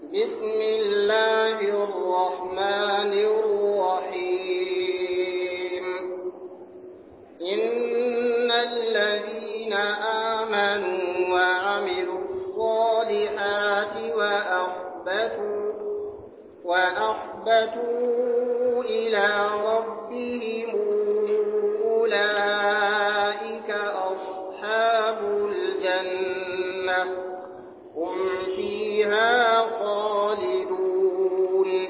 بسم الله الرحمن الرحيم إن الذين آمنوا وعملوا الصالحات وأخبتوا وأخبتوا إلى ربهم أولئك أصحاب الجنة هم فيها خالدون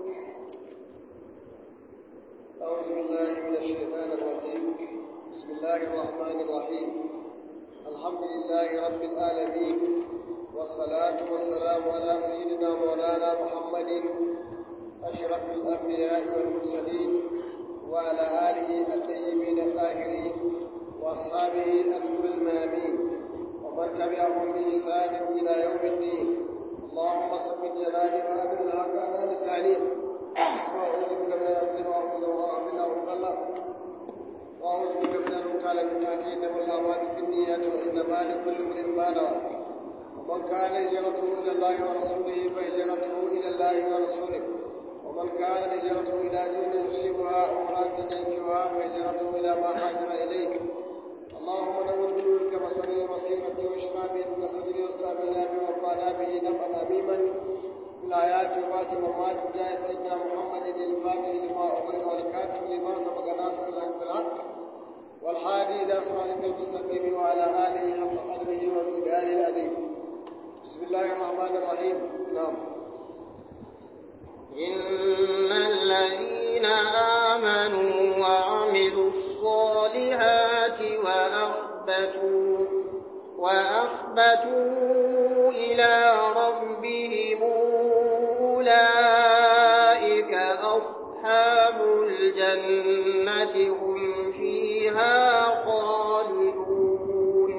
أعوذ بالله من الشيطان الرجيم بسم الله الرحمن الرحيم الحمد لله رب العالمين والصلاة والسلام على سيدنا مولانا محمد أشرف الأنبياء والمرسلين وعلى آله الطيبين الطاهرين وأصحابه الغر الميامين ومن تبعهم بإحسان إلى يوم الدين اللهم صل جلالي وأبد الحق على لساني وأعوذ بك من الأذل وأعوذ وأعوذ وأعوذ وأعوذ بك من المقال من تحتي إنما الأعمال بالنيات وإنما لكل امرئ ما نوى ومن كان هجرته إلى الله ورسوله فهجرته إلى الله ورسوله ومن كان هجرته إلى دين يصيبها أو امرأة ينكحها فهجرته إلى ما هاجر إليه اللهم نور بنورك بصري وبصيرتي واشفع به بصري واستعملنا به وارفعنا به نفعا عميما الآيات وبعد ممات جاء سيدنا محمد الفاتح لما أغلق والكاتب لما سبق ناصر الحق بالحق والحادي إلى صراطك المستقيم وعلى آله حق قدره ومقداره العظيم بسم الله الرحمن الرحيم نعم إن الذين آمنوا وعملوا الصالحات وأخبتوا وأخبتوا إلى ربهم أولئك أصحاب الجنة هم فيها خالدون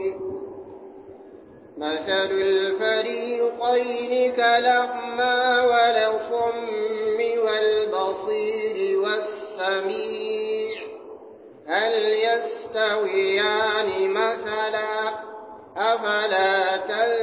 مثل الفريقين كالأعمى والصم والبصير والسميع هل يستويان مثلا أفلا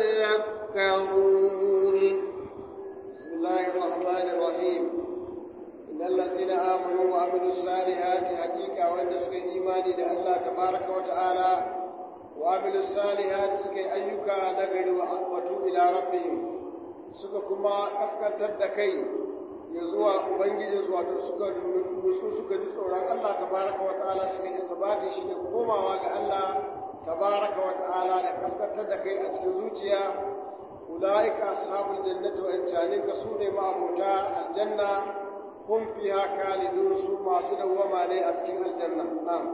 تذكرون بسم الله الرحمن الرحيم إن الذين آمنوا وعملوا الصالحات حقيقة وأن سكي إيماني لله تبارك وتعالى وعملوا الصالحات سكي أيوكا نغير وأقبتوا إلى ربهم suka kuma kaskantar da kai ya zuwa ubangijinsu wato suka nutsu suka ji tsoron Allah tabaraka wa ta'ala suka yi sabati shi da komawa ga Allah tabaraka wa ta'ala da kaskantar da kai a cikin zuciya ulaika ashabul jannati wa injanika su ne ma'abuta aljanna hum fiha khalidun su masu dawwama ne a cikin aljanna na'am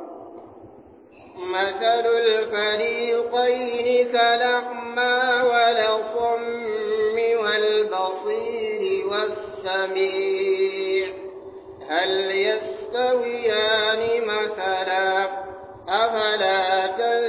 مثل الفريقين كالأعمى والصم والبصير والسميع هل يستويان مثلا أفلا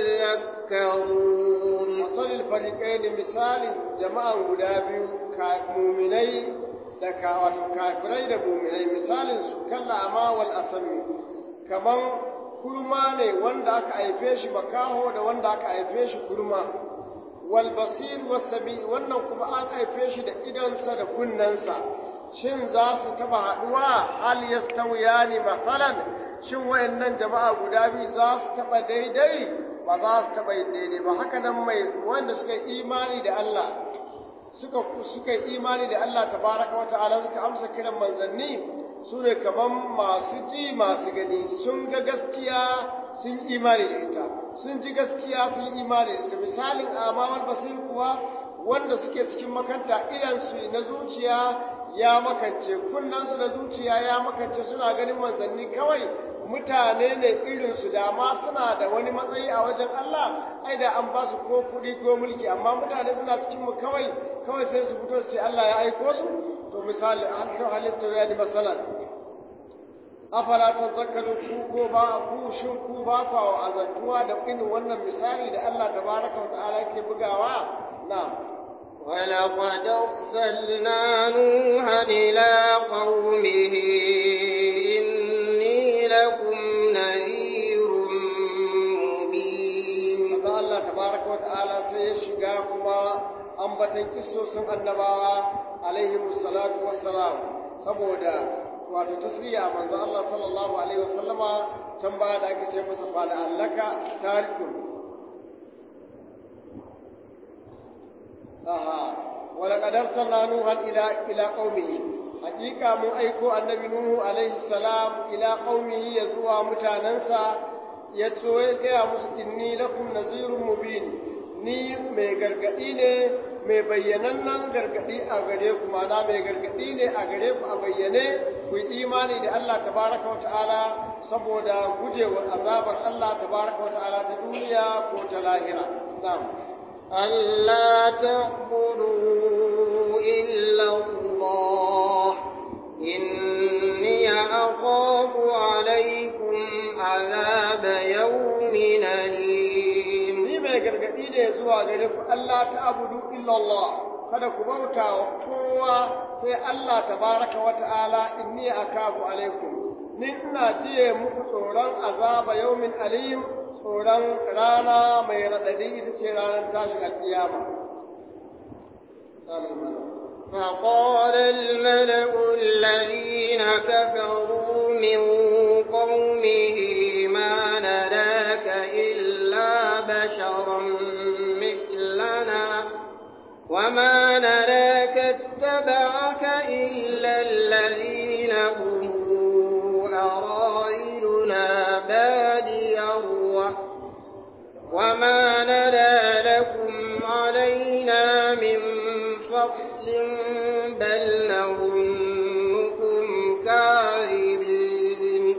تذكرون مثل الفريقين مثال جماعة غلابي مؤمني da ka wato kafirai da muminai misalin su kalla ama wal asami kaman kurma ne wanda aka haife shi makaho da wanda aka haife shi kurma wal basir was sabi wannan kuma an haife shi da idonsa da kunnensa shin za su taba haduwa hal yastawiyani masalan shin wayannan jama'a guda biyu za su taba daidai ba za su taba daidai ba haka nan mai wanda suka imani da Allah suka suka imani da Allah tabaraka wa ta'ala suka amsa kiran manzanni su ne kaman masu ji masu gani sun ga gaskiya sun imani da ita sun ji gaskiya sun imani da ita misalin amamal basir kuwa wanda suke cikin makanta idansu na zuciya ya makance kunnansu na zuciya ya makance suna ganin manzanni kawai mutane ne irinsu da ma suna da wani matsayi a wajen Allah ai da an ba su ko kuɗi ko mulki amma mutane suna cikin mu kawai kawai sai su fito su ce Allah ya aiko su to misali an sau halista ya ni masalan afala tazakkaru ku ko ba ku shin ku ba ku azantuwa da irin wannan misali da Allah tabaraka wa ta'ala yake bugawa na'am ولقد أرسلنا نوحا إلى قومه إني لكم نذير مبين sannan Allah tabaraka wa ta'ala sai ya shiga kuma ambatan kissosin annabawa alaihi salatu wassalam saboda wato tasliya manzo Allah sallallahu alaihi wasallama can baya da ake ce masa fa allaka tarikun aha wala qadar sanna nuhan ila ila qaumihi hakika mun aiko annabi nuhu alaihi salam ila qaumihi ya zuwa mutanansa ya so ya gaya musu inni lakum nazirun mubin ni mai gargadi ne mai bayyanannen gargadi a gare ku mana mai gargadi ne a gare ku a bayyane ku yi imani da Allah tabaraka wa ta'ala saboda gujewa azabar Allah tabaraka wa ta'ala ta duniya ko ta lahira na'am ألا تعبدوا إلا الله إني أخاف عليكم عذاب يوم أليم ni mai gargadi ne zuwa gare ku Allah ta abudu illallah kada ku bauta wa kowa sai Allah tabaraka wa ta'ala inni akafu alaikum ni ina jiye muku tsoron azaba yaumin alim tsoron rana mai raɗaɗi ita ce ranar tashin alƙiyama فقال الملأ الذين كفروا من قومه ما نراك إلا بشرا مثلنا وما نراك اتبعك إلا الذين هم أراذلنا بادي الرأي وما نرى لكم علينا من فضل بل نظنكم كاذبين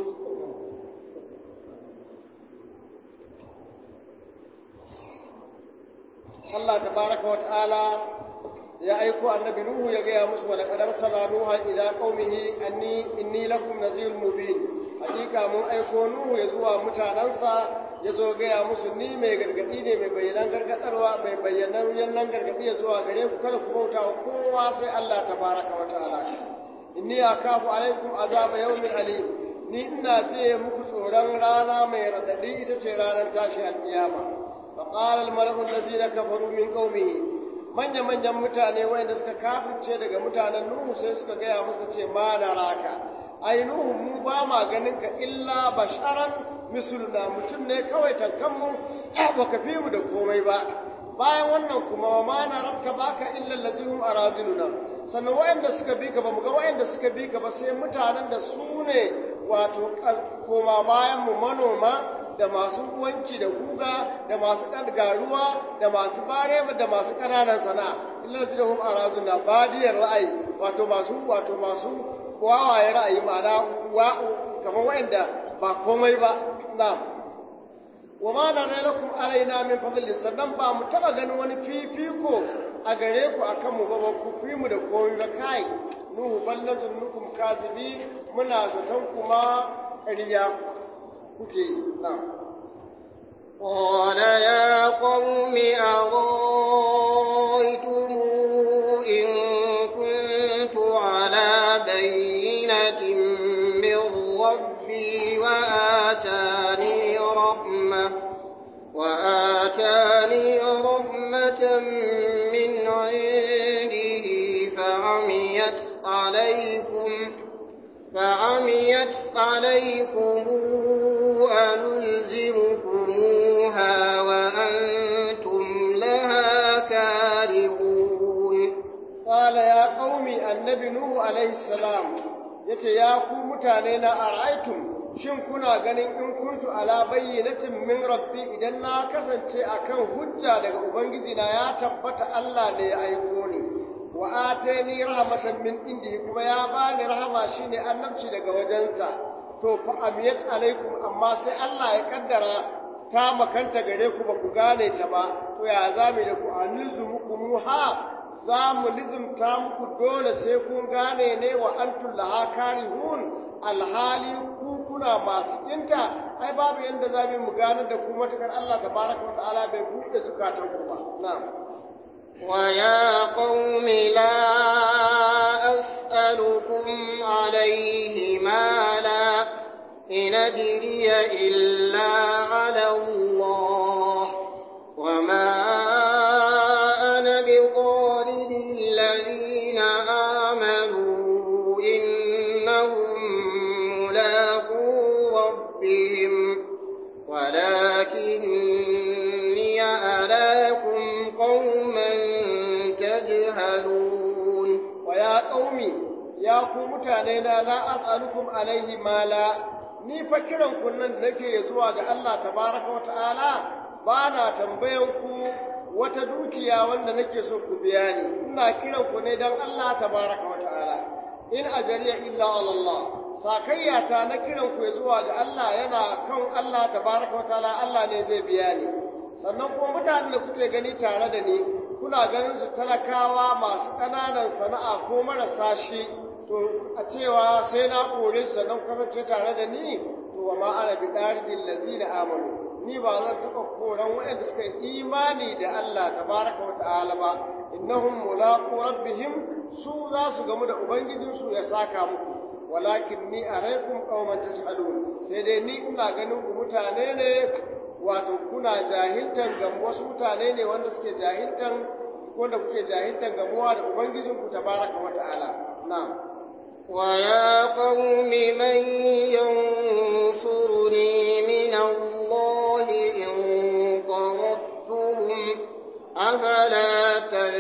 Allah tabaraka wa ta'ala ya aiko annabi Nuhu ya gaya musu wa laqad arsalna Nuha ila qaumihi anni inni lakum nazirun mubin hakika mun aiko Nuhu ya zuwa mutanansa ya zo gaya musu ni mai gargadi ne mai bayyanan gargadarwa mai bayyanan yannan gargadi ya zuwa gare ku kada ku bauta wa kowa sai Allah tabaraka wa ta'ala inni akafu alaikum azaba yawmin alim ni ina ce muku tsoron rana mai radadi ita ce ranar tashi alkiyama فقال الملأ الذين كفروا من قومه manya manyan mutane wanda suka kafirce daga mutanen Nuhu sai suka gaya musu ce ma na raka ai Nuhu mu ba ma ganin ka illa basharan misluna mutum ne kawai tankan mu ba ka fi mu da komai ba bayan wannan kuma ma na rabta baka illa lazihum araziluna sannan wayanda suka bi ka ba mu ga wayanda suka bi ka ba sai mutanen da su ne wato koma bayan mu manoma da masu wanki da guga da masu garuwa da masu bare da masu ƙananan sana'a illa zidahum arazun da badiyar ra'ayi wato masu wato masu wawaye ra'ayi ma'ana wa kamar wa'anda ba komai ba na'am wa ma na lakum alaina min fadlin sannan ba mu taba ganin wani fifiko a gare ku akan mu ba ba ku fi mu da komai ba kai nuhu ballazunnukum kazibi muna zaton kuma ƙarya kuke yi na'am قال يا قوم أرأيتم إن كنت على بينة من ربي وآتاني رحمة وآتاني رحمة من عنده فعميت عليكم فعميت عليكم أنلزمكموها وأنتم لها كارهون قال يا قوم النبي نوح عليه السلام yace ya ku mutane na araitum shin kuna ganin in kuntu ala bayyinatin min rabbi idan na kasance akan hujja daga ubangiji na ya tabbata Allah ne ya aiko ni wa atani rahmatan min indihi kuma ya bani rahama shine annabci daga wajensa to fa amiyat alaikum amma sai Allah ya kaddara ta makanta gare ku ba ku gane ta ba to ya zame da ku anuzumukum ha za mu lizimta muku dole sai kun gane ne wa antum laha karihun alhali ku kuna masu kinta ai babu yanda za mu gane da ku matakar Allah tabaraka wa ta'ala bai buɗe zukatan ku ba na'am ويا قوم لا أسألكم عليه مالا إن أدري إلا على الله وما أنا بطارد آمنوا إنهم ملاقو ربهم ولكني أراكم قوما تجهلون ويا قومي يا قوم متانينا لا أسألكم عليه مالا ni fa kiran ku nan da nake zuwa ga Allah tabaraka wata'ala ba na tambayan ku wata dukiya wanda nake so ku biya ni ina kiran ku ne dan Allah tabaraka wata'ala in ajariya illa ala Allah sakayya ta na kiran ku zuwa ga Allah yana kan Allah tabaraka wata'ala Allah ne zai biya ni sannan kuma mutanen da kuke gani tare da ni kuna ganin su talakawa masu ƙananan sana'a ko marasa shi to a cewa sai na kore su sannan kasance tare da ni to wa ma ana bi ɗaridin lazina amanu ni ba zan taɓa koran waɗanda suka yi imani da Allah tabaraka wa ta'ala ba innahum mulaqu rabbihim su za su gamu da ubangijinsu ya saka muku walakin ni alaikum qauman tajhalun sai dai ni ina ganin ku mutane ne wato kuna jahiltan gamu wasu mutane ne wanda suke jahiltan wanda kuke jahiltan gamuwa da ubangijinku tabaraka wa ta'ala na'am ويا قوم من ينصرني من الله إن طردتهم أفلا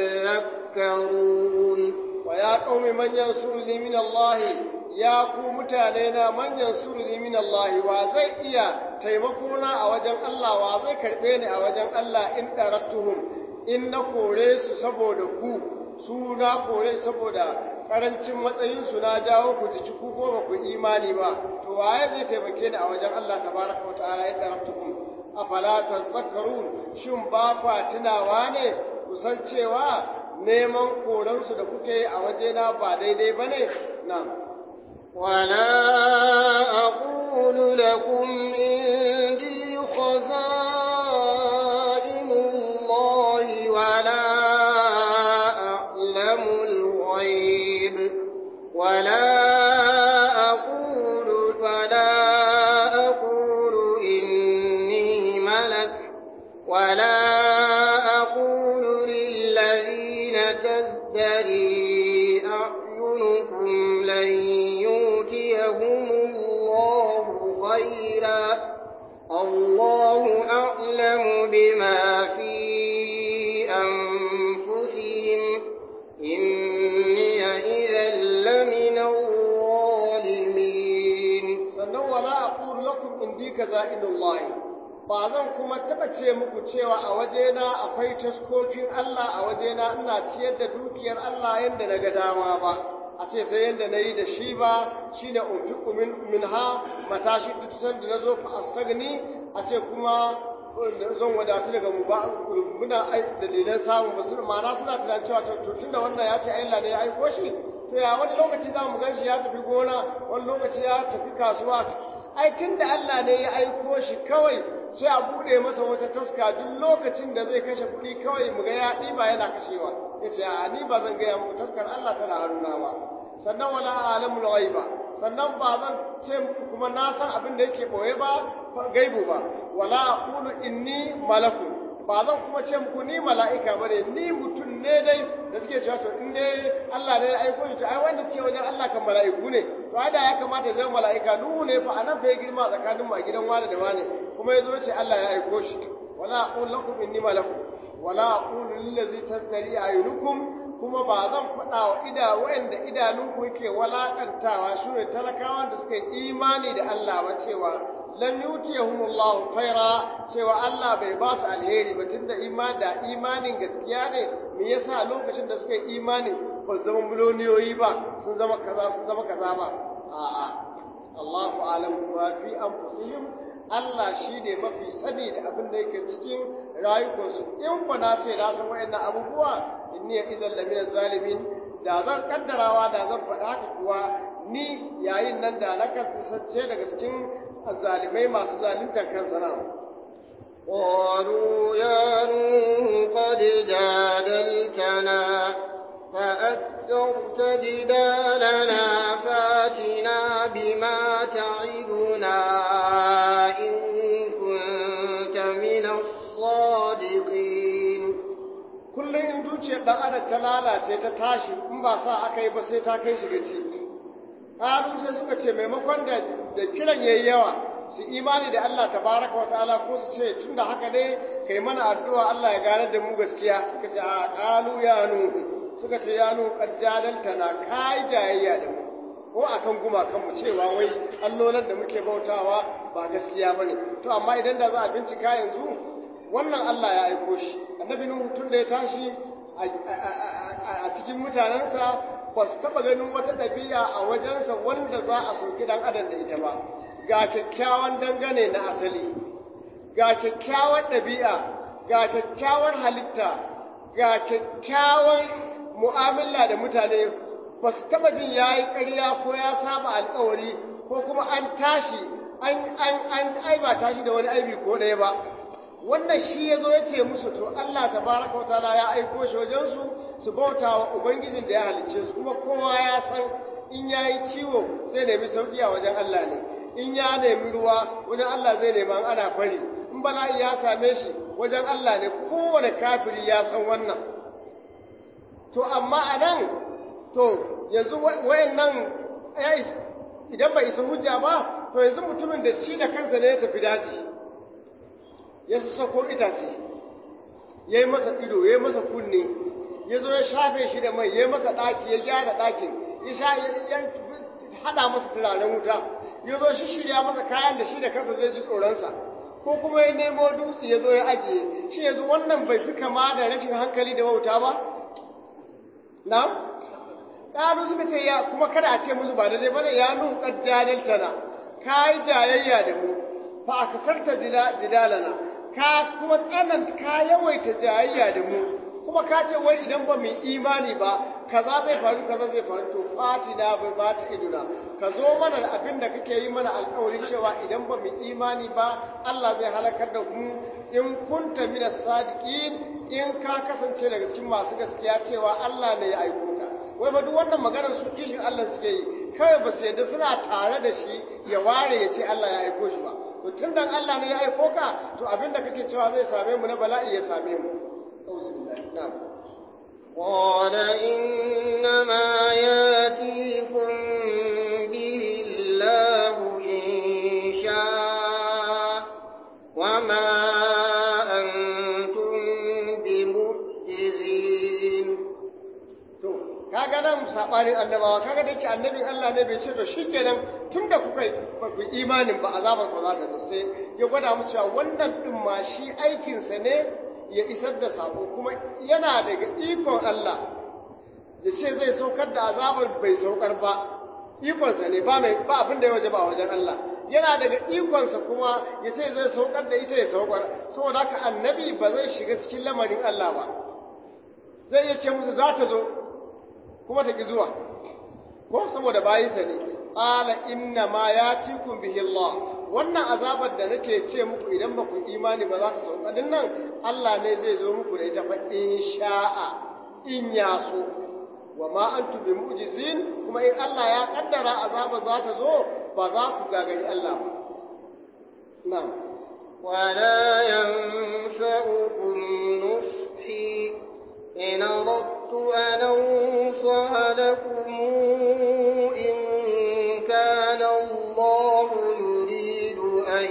تذكرون ويا قوم من ينصرني من الله ya ku mutane na manyan surni min Allah wa zai iya taimakona a wajen Allah wa zai karbe ni a wajen Allah in darattuhum in na kore su saboda ku su na kore saboda karancin matsayinsu na jawo ku jiki ku ko ba ku imani ba to waye zai taimake ni a wajen Allah tabaraka wa ta'ala in darattuhum afala tazakkarun shin ba kwa tunawa ne ku san cewa neman koransu da kuke yi a wajena ba daidai bane na'am ولا أقول لكم عندي خزائن الله ولا أعلم الغيب ولا أقول ولا أقول إني ملك ولا أقول للذين تزدري أعينكم لن يؤتيهم الله خيرا الله أعلم بما في أنفسهم إني إذا لمن الظالمين sannan wala aqulu lakum indi kazainullahi ba zan kuma taba ce muku cewa a wajena akwai taskokin Allah a wajena ina ciyar da dukiyar Allah yanda na ga dama ba a ce sai yanda na yi da shi ba shine unfiqu min minha matashi duk sanda na zo fa astagni a ce kuma zan wadatu daga mu ba muna dalilan samun ba suna ma'ana suna tunanin cewa to tunda wannan ya ce Allah ne ya aiko shi to ya wani lokaci za mu gan shi ya tafi gona wani lokaci ya tafi kasuwa ai tun da Allah ne ya aiko shi kawai sai a buɗe masa wata taska duk lokacin da zai kashe kuɗi kawai mu ga ya ɗiba yana kashewa ya ce a ni ba zan gaya muku taskar Allah tana haruna ba sannan wala alamul ghaiba sannan ba zan ce muku kuma na san abin da yake boye ba gaibu ba wala aqulu inni malakun ba zan kuma ce muku ni mala'ika bane ni mutum ne dai da suke cewa to in dai Allah ne ya aiko ni to ai wanda suke wajen Allah kan mala'iku ne to ai da ya kamata ya zama mala'ika nuhu ne fa anan fa ya girma tsakanin mu a gidan wani da wani kuma ya zo ce Allah ya aiko shi wala aqulu lakum inni malakun wala aqulu lil ladzi tasdari ayunukum kuma ba zan faɗa wa ida wa'anda idanunku yake walakantawa shi ne talakawan da suka yi imani da Allah ba cewa lam yutiyahumullahu khaira cewa Allah bai ba su alheri ba tunda imani da imanin gaskiya ne me yasa lokacin da suka yi imani ba su zama miloniyoyi ba sun zama kaza sun zama kaza ba a'a Allahu alam ma fi anfusihim Allah shi ne mafi sani da abin da yake cikin rayukansu in ku na ce na san wayannan abubuwa inni ya izan lamina zalimin da zan kaddarawa da zan faɗa haka kuwa ni yayin nan da na kasance daga cikin zalimai masu zaluntar kansa na قالوا يا نوح قد جادلتنا فأكثرت جدالنا فاتنا بما تعدنا إن كنت من الصادقين kullum in zuciyar ɗan adam ta lalace ta tashi in ba sa aka yi ba sai ta kai shi gaci ƙalu sai suka ce maimakon da da kiran yayi yawa su imani da Allah tabaraka wa ta'ala ko su ce tunda haka ne kai mana addu'a Allah ya gane da mu gaskiya suka ce a ƙalu ya nuhu suka ce ya nuhu qad jadaltana kai jayayya da mu ko akan gumakan mu cewa wai allolan da muke bautawa ba gaskiya bane to amma idan da za a bincika yanzu wannan Allah ya aiko shi annabi nuhu tun da ya tashi a cikin mutanensa ba su taɓa ganin wata ɗabi'a a wajensa wanda za a soki ɗan adam da ita ba ga kyakkyawan dangane na asali ga kyakkyawan ɗabi'a ga kyakkyawan halitta ga kyakkyawan mu'amala da mutane ba su taɓa jin ya yi ƙarya ko ya saba alƙawari ko kuma an tashi an aibata shi da wani aibi ko ɗaya ba wannan shi ya zo ya ce musu to Allah tabaraka wa ta'ala ya aiko shi wajensu su bauta wa ubangijin da ya halicce su kuma kowa ya san in ya yi ciwo zai nemi sauƙi a wajen Allah ne in ya nemi ruwa wajen Allah zai nemi an ana fari in bala'i ya same shi wajen Allah ne kowane kafiri ya san wannan to amma a nan to yanzu wayannan idan bai isa hujja ba to yanzu mutumin da shi da kansa ne ya tafi daji ya sassako itace ya yi masa ido ya yi masa kunne ya zo ya shafe shi da mai ya yi masa ɗaki ya gyara ɗakin ya sha ya haɗa masa turaren wuta ya zo shi shirya masa kayan da shi da kansa zai ji tsoronsa ko kuma ya nemo dutse ya zo ya ajiye shi yanzu wannan bai fi kama da rashin hankali da wauta ba na ƙaru suka ce ya kuma kada a ce musu ba daidai bane ya nu qad jadaltana kai jayayya da mu fa akasarta jidalana ka kuma tsananta ka yawaita jayayya da mu kuma ka ce wai idan ba mu imani ba kaza zai faru kaza zai faru to fatina bai ba ta iduna ka zo mana da abin da kake yi mana alƙawari cewa idan ba mu imani ba Allah zai halakar da mu in kunta mina sadiqin in ka kasance daga cikin masu gaskiya cewa Allah ne ya aiko ka wai ba duk wannan maganar su kishin Allah suke yi kawai ba su yadda suna tare da shi ya ware ya ce Allah ya aiko shi ba to tun dan Allah ne ya aiko ka to abin da kake cewa zai same mu na bala'i ya same mu auzu billahi na'am قال إنما ياتيكم به الله إن شاء وما أنتم بمعجزين to kaga nan sabanin annabawa kaga da ke annabin Allah ne bai ce to shikenan tunda kuka ba ku imanin ba azabar ku za ta zo sai ya gwada musu cewa wannan din ma shi aikinsa ne ya isar da sako kuma yana daga ikon Allah ya ce zai saukar da azabar bai saukar ba ikonsa ne ba mai ba abin da ya waje ba a wajen Allah yana daga ikonsa kuma ya ce zai saukar da ita ya saukar saboda haka annabi ba zai shiga cikin lamarin Allah ba zai iya ce musu za ta zo kuma ta ki zuwa ko saboda bayinsa ne qala inna ma yatikum bihi Allah wannan azabar da nake ce muku idan ba ku imani ba za ta sauka din nan Allah ne zai zo muku da ita fa in sha'a in ya so wa ma antum bi mu'jizin kuma in Allah ya kaddara azaba za ta zo ba za ku gagari Allah ba na'am ولا ينفعكم نصحي إن أردت أن أنصح لكم إن كان الله يريد أن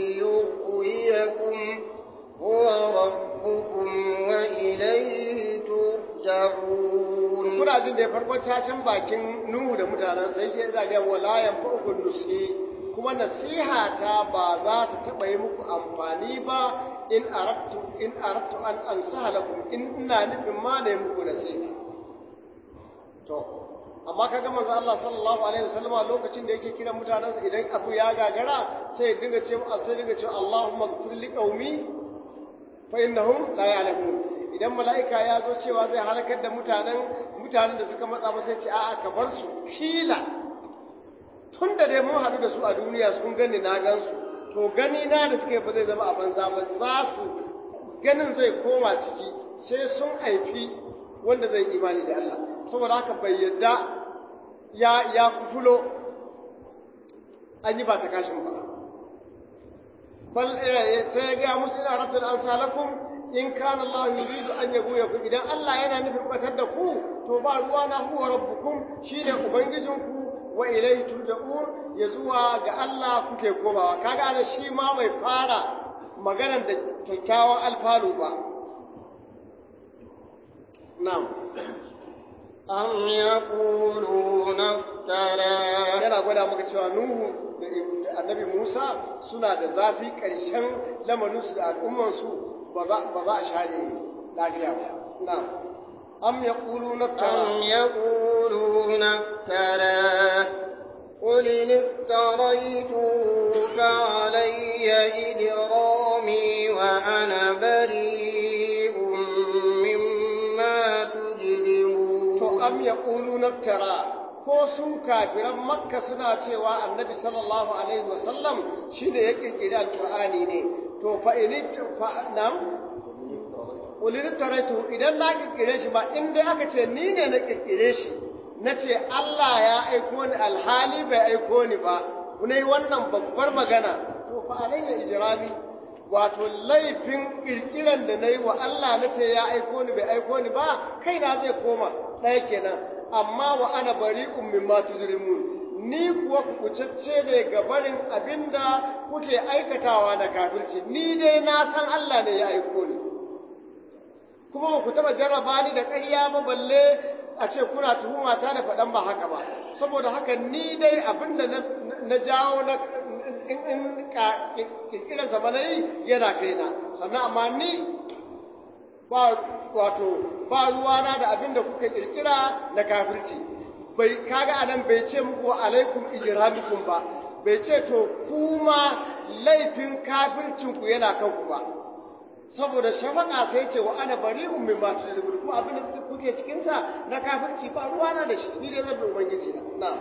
يغويكم هو ربكم وإليه ترجعون kuna jin da farkon cacin bakin Nuhu da mutanen sai ke zaga walayan fa'ukun nusi kuma nasiha ta ba za ta taɓa yi muku amfani ba in arattu in arattu an ansaha lakum in ina nufin ma ne muku nasiha to amma kaga manzo Allah sallallahu alaihi wasallama lokacin da yake kira mutanensa idan abu ya gagara sai ya dinga ce sai dinga ce Allahumma ighfir li qaumi fa innahum la ya'lamun idan mala'ika ya zo cewa zai halakar da mutanen mutanen da suka matsa masa ce a'a ka bar su kila tun da dai mun haɗu da su a duniya sun gani na gan su to gani na da suka yi ba zai zama a banza ba za su ganin zai koma ciki sai sun haifi wanda zai imani da Allah saboda haka bai yadda ya ya kufulo an yi ba ta kashin ba bal sai ya ga musu ina rabtul ansalakum in kana Allah yuridu an yaghwiyakum idan Allah yana nufin batar da ku to ba ruwa na huwa rabbukum shine ubangijinku wa ilayhi turja'un ya zuwa ga Allah kuke komawa kaga ana shi ma bai fara maganar da kyakkyawan alfalu ba na'am أم يقولون افترى yana gwada maka cewa Nuhu da annabi Musa suna da zafi ƙarshen lamarinsu da al'ummansu ba za a share lafiya ba. Na, am ya ƙulu na أم يقولون افترى قل إن افتريته فعلي إجرامي وأنا بريء مما تجرمون To, am ya ƙulu na ko su kafiran makka suna cewa annabi sallallahu alaihi wasallam shi ne ya ƙirƙiri alƙur'ani ne to fa ini fa nam ulil taraitu idan na ƙirƙire shi ba in dai aka ce ni ne na ƙirƙire shi na ce Allah ya aiko ni alhali bai aiko ni ba ne wannan babbar magana to fa alayya ijrami wato laifin ƙirƙiran da na yi wa Allah na ce ya aiko ni bai aiko ni ba kaina zai koma ɗaya kenan amma wa ana bari'un mimma tujrimun ni kuwa kucacce ne ga barin abinda kuke aikatawa na kafirci ni dai na san Allah ne ya aiko ni kuma ba ku taba jarraba ni da ƙarya ba balle a ce kuna tuhuma ta da faɗan ba haka ba saboda haka ni dai abinda na jawo na in in kirkirar zamanai yana kaina sannan amma ni ba wato ba ruwana da abin da kuka kirkira na kafirci bai kaga anan bai ce muku alaikum ijramikum ba bai ce to kuma laifin kafircin ku yana kanku ba saboda shafaka sai ce wa ana bari'un mimma tudribun kuma abin da suka kuke cikin sa na kafirci ba ruwana da shi ni dai zan bi ubangiji na na'am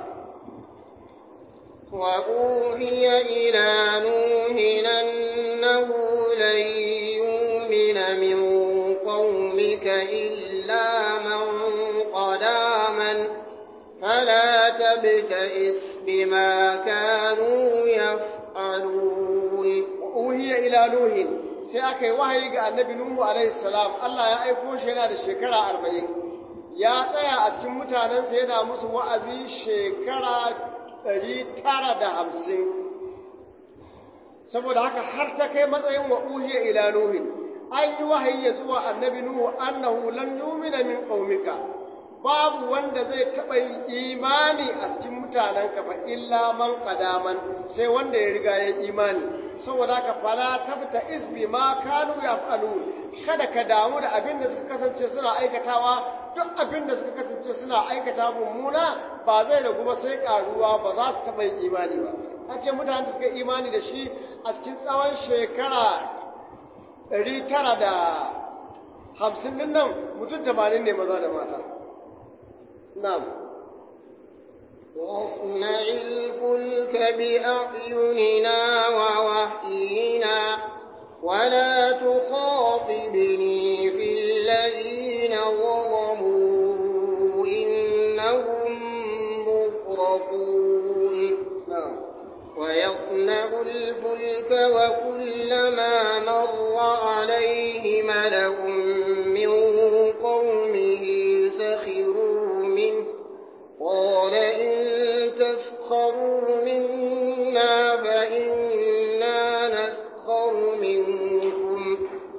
وأوحي إلى نوح أنه لن يؤمن من قومك إلا من قد آمن فلا تبتئس بما كانوا يفعلون وأوحي إلى نوح sai aka yi wahayi ga annabi Nuhu alaihi salam Allah ya aiko shi yana da shekara arba'in ya tsaya a cikin mutanensa yana musu wa'azi shekara ɗari tara da hamsin saboda haka har ta kai matsayin wa uhiya ila nuhin an yi wahayi ya zuwa annabi nuhu annahu lan yumina min qaumika babu wanda zai taɓa yin imani a cikin mutanenka fa illa man qadaman sai wanda ya riga ya imani saboda haka fala tabta isbi ma kanu yaf'alun kada ka damu da abin da suka kasance suna aikatawa duk abin da suka kasance suna aikata mummuna ba zai ragu ba sai karuwa ba za su taɓa yin imani ba a ce mutanen da suka imani da shi a cikin tsawon shekara ɗari tara da hamsin din nan mutum tamanin ne maza da mata na'am واصنع الفلك بأعيننا ووحينا ولا تخاطبني في الذين ظلموا إنهم مغرقون ويصنع الفلك وكلما مر عليه ملأ من قومه سخروا منه قال إن تسخروا منا فإنا نسخر منكم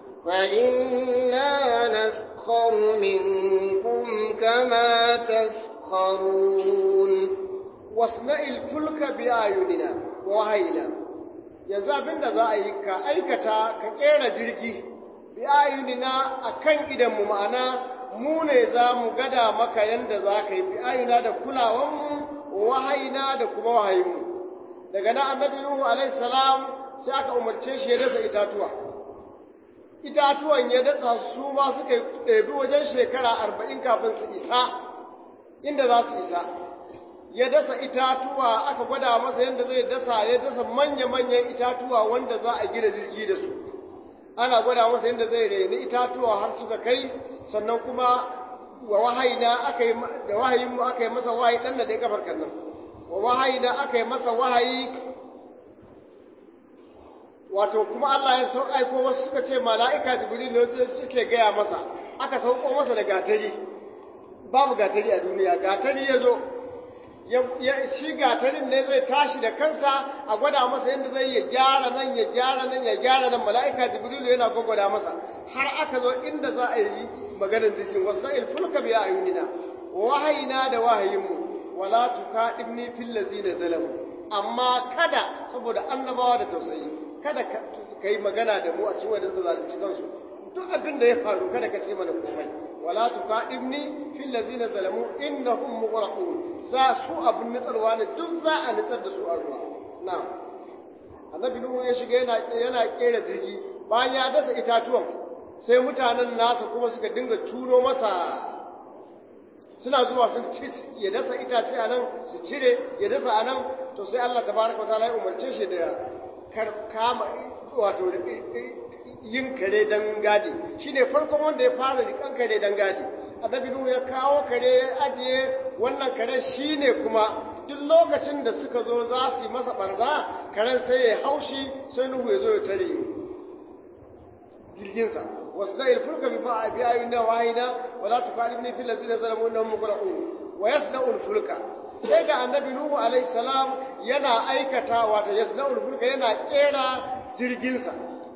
فإنا نسخر منكم كما تسخرون واصنع الفلك بأعيننا ووحينا yanzu abin da za a yi ka aikata ka ƙera jirgi bi ayunina a kan idanmu ma'ana mu ne za mu gada maka yadda za ka yi bi ayuna da kulawanmu wahayina da kuma wahayinmu daga nan annabi nuhu alaihi salam sai aka umarce shi ya dasa itatuwa itatuwan ya datsa su ma suka ɗebi wajen shekara arba'in kafin su isa inda za su isa ya dasa itatuwa aka gwada masa yadda zai dasa ya dasa manya-manyan itatuwa wanda za a gina jirgi da su ana gwada masa yadda zai reni itatuwa har suka kai sannan kuma wa wahayina aka yi da wahayin mu aka yi masa wahayi dan da dai kafar kan nan wa wahayina aka yi masa wahayi wato kuma Allah ya sau aiko wasu suka ce mala'ika jibril ne suke gaya masa aka sauko masa da gatari babu gatari a duniya gatari ya zo shi gatarin ne zai tashi da kansa a gwada masa yadda zai ya gyara nan ya gyara nan ya gyara nan mala'ika jibrilu yana gwagwada masa har aka zo inda za a yi maganar jirgin wasu na ilfulka biya a yunina wahayina da wahayinmu wala tuka ibni fil lazina zalamu amma kada saboda annabawa da tausayi kada ka yi magana da mu a cikin wanda zalunci kansu duk abin da ya faru kada ka ce mana komai wala tuqadimni fil ladzina zalamu innahum mughraqun sa su abun nitsarwa ne duk za a nitsar da su a ruwa na'am annabi nuhu ya shiga yana yana kera jirgi bayan ya dasa itatuwan sai mutanen nasa kuma suka dinga turo masa suna zuwa sun ci ya dasa itace a nan su cire ya dasa a nan to sai Allah tabaraka wa ta'ala ya umarce shi da kama wato yin kare dan gadi shine farkon wanda ya fara rikan kare dan gadi annabi nuhu ya kawo kare ya ajiye wannan kare shine kuma duk lokacin da suka zo za su yi masa barza karen sai ya haushi sai nuhu ya zo ya tare jirginsa wasu da ilfulka bi ba'a bi ayyuna wahida wala tukalibni fil ladzina zalamu innahum mughraqun wa yasna'u fulka sai ga annabi nuhu alayhi salam yana aikata wato yasna'u fulka yana kera jirginsa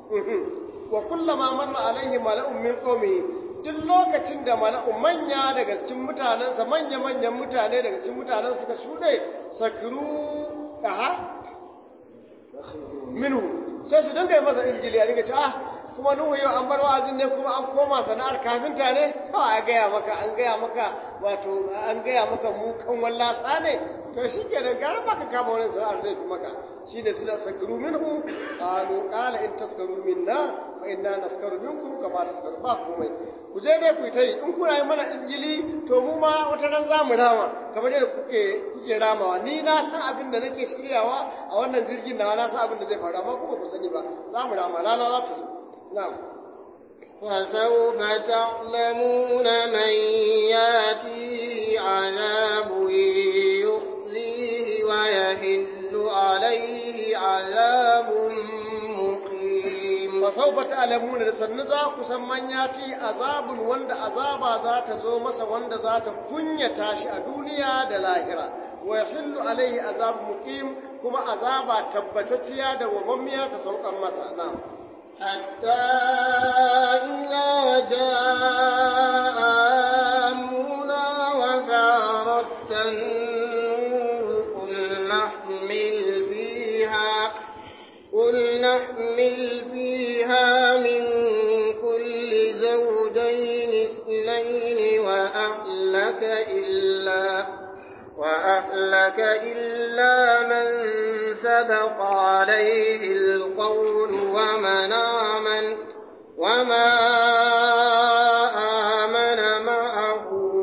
wa kullama marra alaihi mala'un min qaumihi duk lokacin da mala'u manya daga cikin mutanensa manya manyan mutane daga cikin mutanen suka shuɗe sakiru aha minhu sai su dinga yi masa izgili a dinga ce ah kuma nuhu yau an bar wa'azin ne kuma an koma sana'ar kafinta ne kawai a gaya maka an gaya maka wato an gaya maka mu kan wallasa ne to shi ke da gara baka kama wani sana'ar zai fi maka shi ne suna sakaru minhu qalu qala in taskaru minna fa inna naskaru minkum kama naskaru ba komai ku je dai ku yi ta yi in kuna yi mana izgili to mu ma wata ran za mu rama kamar yadda kuke kuke ramawa ni na san abin da nake shiryawa a wannan jirgin nawa na san abin da zai faru amma kuma ku sani ba za mu rama rana za ta zo na'am فسوف تعلمون من ياتيه عذاب يخزيه ويحل عليه عذاب مقيم fasaufa ta'lamuna da sannu za ku san man yati azabun wanda azaba za ta zo masa wanda za ta kunyata shi a duniya da lahira wa yahillu alaihi azab muqim kuma azaba tabbatacciya da wamammiya ta saukan masa na حتى إذا جاء أمرنا وفارت النور قل نحمل فيها قل نحمل فيها من كل زوجين اثنين وأهلك إلا وأهلك إلا من سبق عليه القول ومن آمن وما آمن معه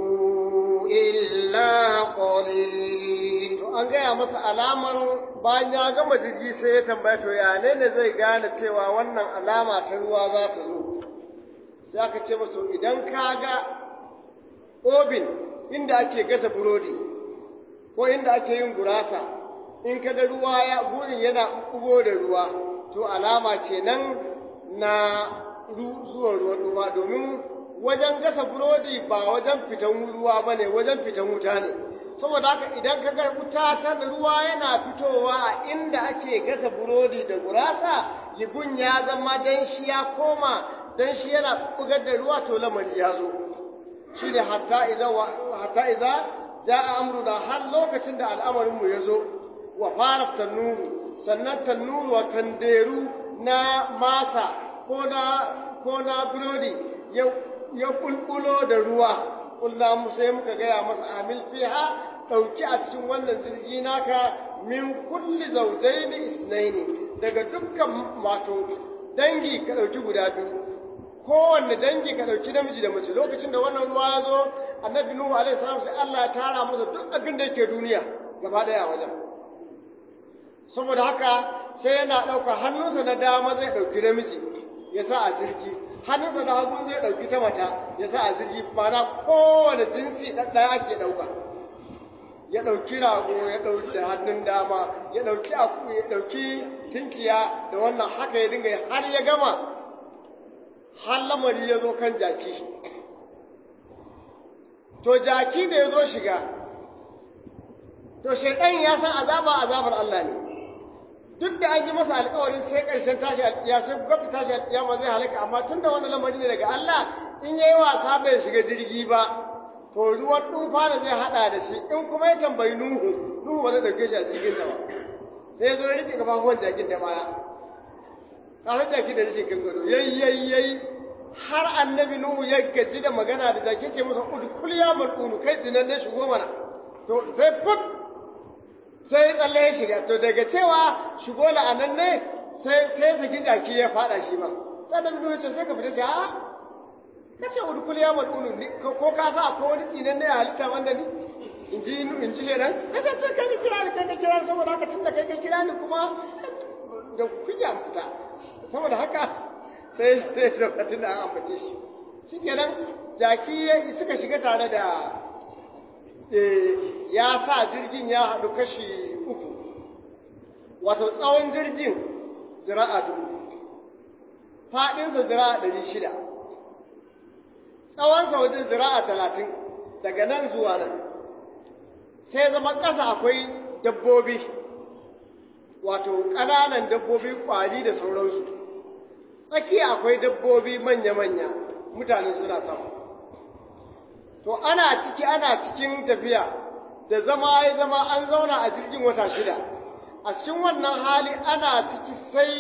إلا قليل an gaya masa alamar bayan ya gama jirgi sai ya tambaya to ya ne ne zai gane cewa wannan alama ta ruwa za ta zo sai aka ce masa idan ka ga obin inda ake gasa burodi ko inda ake yin gurasa in ka ga ruwa ya gurin yana bugo da ruwa to alama kenan na zuwan ruwan ruwa domin wajen gasa burodi ba wajen fitan ruwa ba ne wajen fitan wuta ne saboda haka idan ka ga wuta ta ruwa yana fitowa a inda ake gasa burodi da gurasa yigun ya zama dan shi ya koma dan shi yana bugar da ruwa to lamari ya zo shi ne hatta iza hatta iza ja'a amruna har lokacin da al'amarinmu ya zo wa fara tannuru sannan tannuru wa tanderu na masa ko na ko na burodi ya ya bulbulo da ruwa kulla mu sai muka gaya masa amil fiha dauki a cikin wannan jirgi naka min kulli zawjaini isnaini daga dukkan wato dangi ka dauki guda biyu kowanne dangi ka dauki namiji da mace lokacin da wannan ruwa ya zo annabi nuhu alaihi salam sai Allah ya tara masa duk abin da yake duniya gaba daya wajen saboda haka sai yana ɗauka hannunsa na dama zai ɗauki namiji ya sa a jirgi hannunsa na hagu zai ɗauki ta mata ya sa a jirgi mana kowane jinsi ɗaya ake ɗauka ya ɗauki rago ya ɗauki da hannun dama ya ɗauki aku ya ɗauki tinkiya da wannan haka ya dinga har ya gama har lamari ya zo kan jaki to jaki da ya zo shiga to shaidan ya san azaba azabar Allah ne duk da an yi masa alkawarin sai ƙarshen tashi alƙiya sai gwamnati tashi alƙiya ma zai halaka amma tun da wannan lamari ne daga Allah in yayi wasa bai shiga jirgi ba to ruwan tufa da zai hada da shi in kuma ya tambayi Nuhu Nuhu ba zai dauke shi a jirgin sa ba sai zo ya rike kafafuwan jakin da baya kasar jaki da rashin kan gado yayi yayi yayi har annabi Nuhu ya gaji da magana da jaki ce masa udkul ya mal'unu kai zinan ne shigo mana to sai fut sai tsalle ya shiga to daga cewa shigo la'anan ne sai sai saki jaki ya fada shi ba sai annabi Nuhu ce sai ka fita sai a ka ce udkul ya mal'unu ni ko ka sa akwai wani tsinan ne a halitta wanda ni in ji in ji shedan ka ce to kai ka kira ni kai ka kira ni saboda haka tunda kai ka kira ni kuma da kunya fita saboda haka sai sai lokacin da an ambace shi shi kenan jaki suka shiga tare da ya sa jirgin ya haɗu kashi uku wato tsawon jirgin zira'a dubu faɗinsa zira'a ɗari shida tsawonsa wajen zira'a talatin daga nan zuwa nan sai zama ƙasa akwai dabbobi wato ƙananan dabbobi ƙwari da sauransu tsakiya akwai dabbobi manya-manya mutane suna sama to ana ciki ana cikin tafiya da zama ya zama an zauna a jirgin wata shida a cikin wannan hali ana ciki sai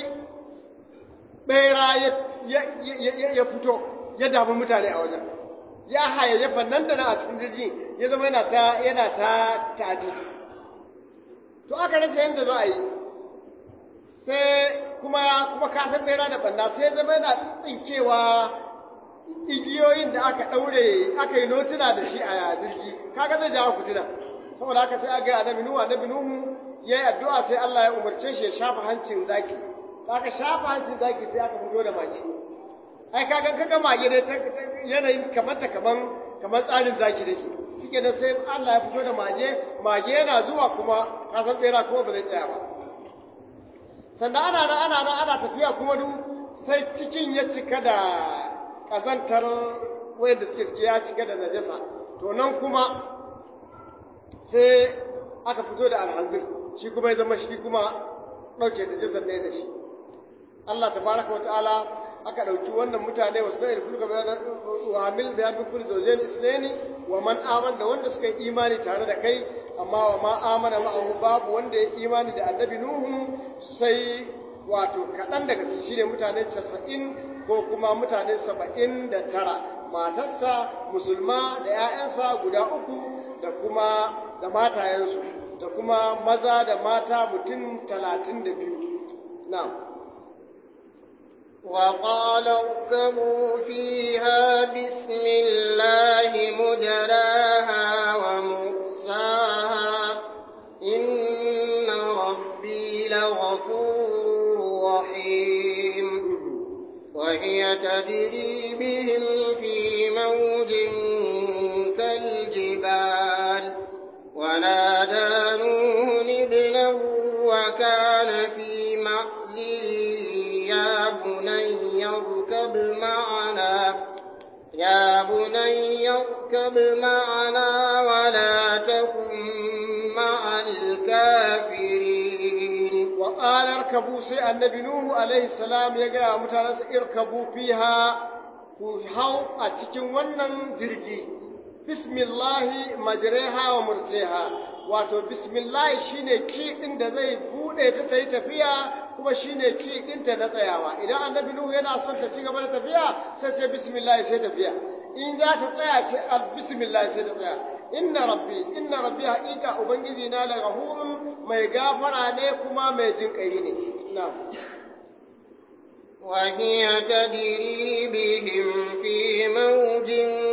ɓera ya fito ya damu mutane a wajen ya hayayyafa nan da nan a cikin jirgin ya zama yana ta yana ta tadi to aka rasa yadda za a yi sai kuma kuma kasan bera da banda sai zama yana tsinkewa igiyoyin da aka ɗaure aka yi notuna da shi a jirgi kaga zai jawo fitina saboda haka sai aga annabi nuhu annabi nuhu yayi addu'a sai Allah ya umarce shi ya shafa hancin zaki aka shafa hancin zaki sai aka fito da mage ai kaga kaga mage ne yanayin kamar ta kaman kamar tsarin zaki dake shike da sai Allah ya fito da mage mage yana zuwa kuma kasan bera kuma ba zai tsaya ba sannan ana nan ana nan ana tafiya kuma duk sai cikin ya cika da ƙazantar wayanda suke suke ya cika da najasa to nan kuma sai aka fito da alhazir shi kuma ya zama shi kuma ɗauke najasar ne da shi Allah tabaraka wa ta'ala aka ɗauki wannan mutane wasu da irful ga wa hamil bi hamil kulli zawjayn islaini wa man aman da wanda suka yi imani tare da kai amma wa ma amana ma'ahu babu wanda ya imani da annabi nuhu sai wato kaɗan daga cikin shine mutane casa'in ko kuma mutane saba'in da tara matarsa musulma da 'ya'yansa guda uku da kuma da matayensu da kuma maza da mata mutum talatin da biyu na'am وقال اركبوا فيها بسم الله مجراها ومرساها إن ربي لغفور رحيم وهي تجري بهم في موج كالجبال ونادى نوح ابنه وكان في معزل يا بني اركب معنا يا بني اركب معنا ولا تكن مع الكافرين وقال اركبوا سي النبي نوح عليه السلام يقول متانس اركبوا فيها ku hau a cikin wannan jirgi bismillahi majreha wa murseha wato bismillahi shine ki din da zai bude ta ta yi tafiya kuma shine ki ɗinta na tsayawa idan annabi nuhu yana son ta ci gaba da tafiya sai ce bismillah sai tafiya in za ta tsaya ce bismillah sai ta tsaya inna rabbi inna rabbi haƙiƙa ubangiji na la ghafurun mai gafara ne kuma mai jin ƙai ne na'am وهي تجري بهم في موج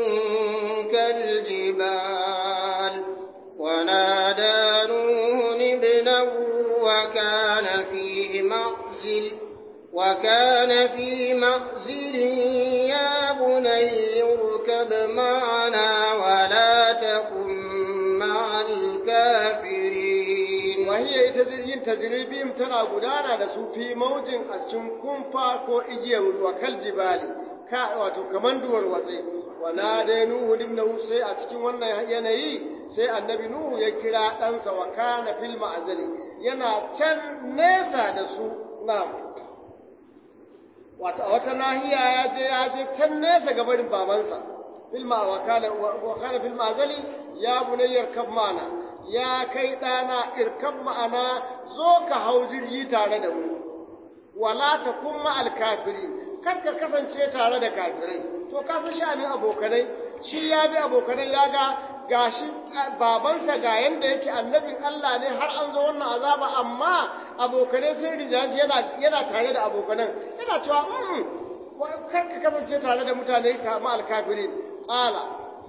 كالجبال ونادى نوح ابنه وكان في معزل وكان في معزل يا بني اركب معنا ولا تكن مع الكافرين وهي ita jirgin tajribim tana gudana da su fi maujin a cikin kumfa ko igiyar ruwa kal jibali ka wato kaman duwar watsi wa nada nuhu ibnahu sai a cikin wannan yanayi sai annabi nuhu ya kira ɗansa wa kana fil ma'azali yana can nesa da su na'am wato a wata nahiya ya je ya je can nesa ga barin babansa filma wa kana wa kana fil ma'azali ya bunayyar kan mana ya kai ɗana irkan ma'ana zo ka hau jirgi tare da mu wala ta kuma alkafiri kar ka kasance tare da kafirai to ka san sha'anin abokanai shi ya bi abokanai ya ga gashi babansa ga yanda yake annabin Allah ne har an zo wannan azaba amma abokanai sai rija shi yana yana tare da abokanan yana cewa mm kar ka kasance tare da mutane ta ma alkafirin qala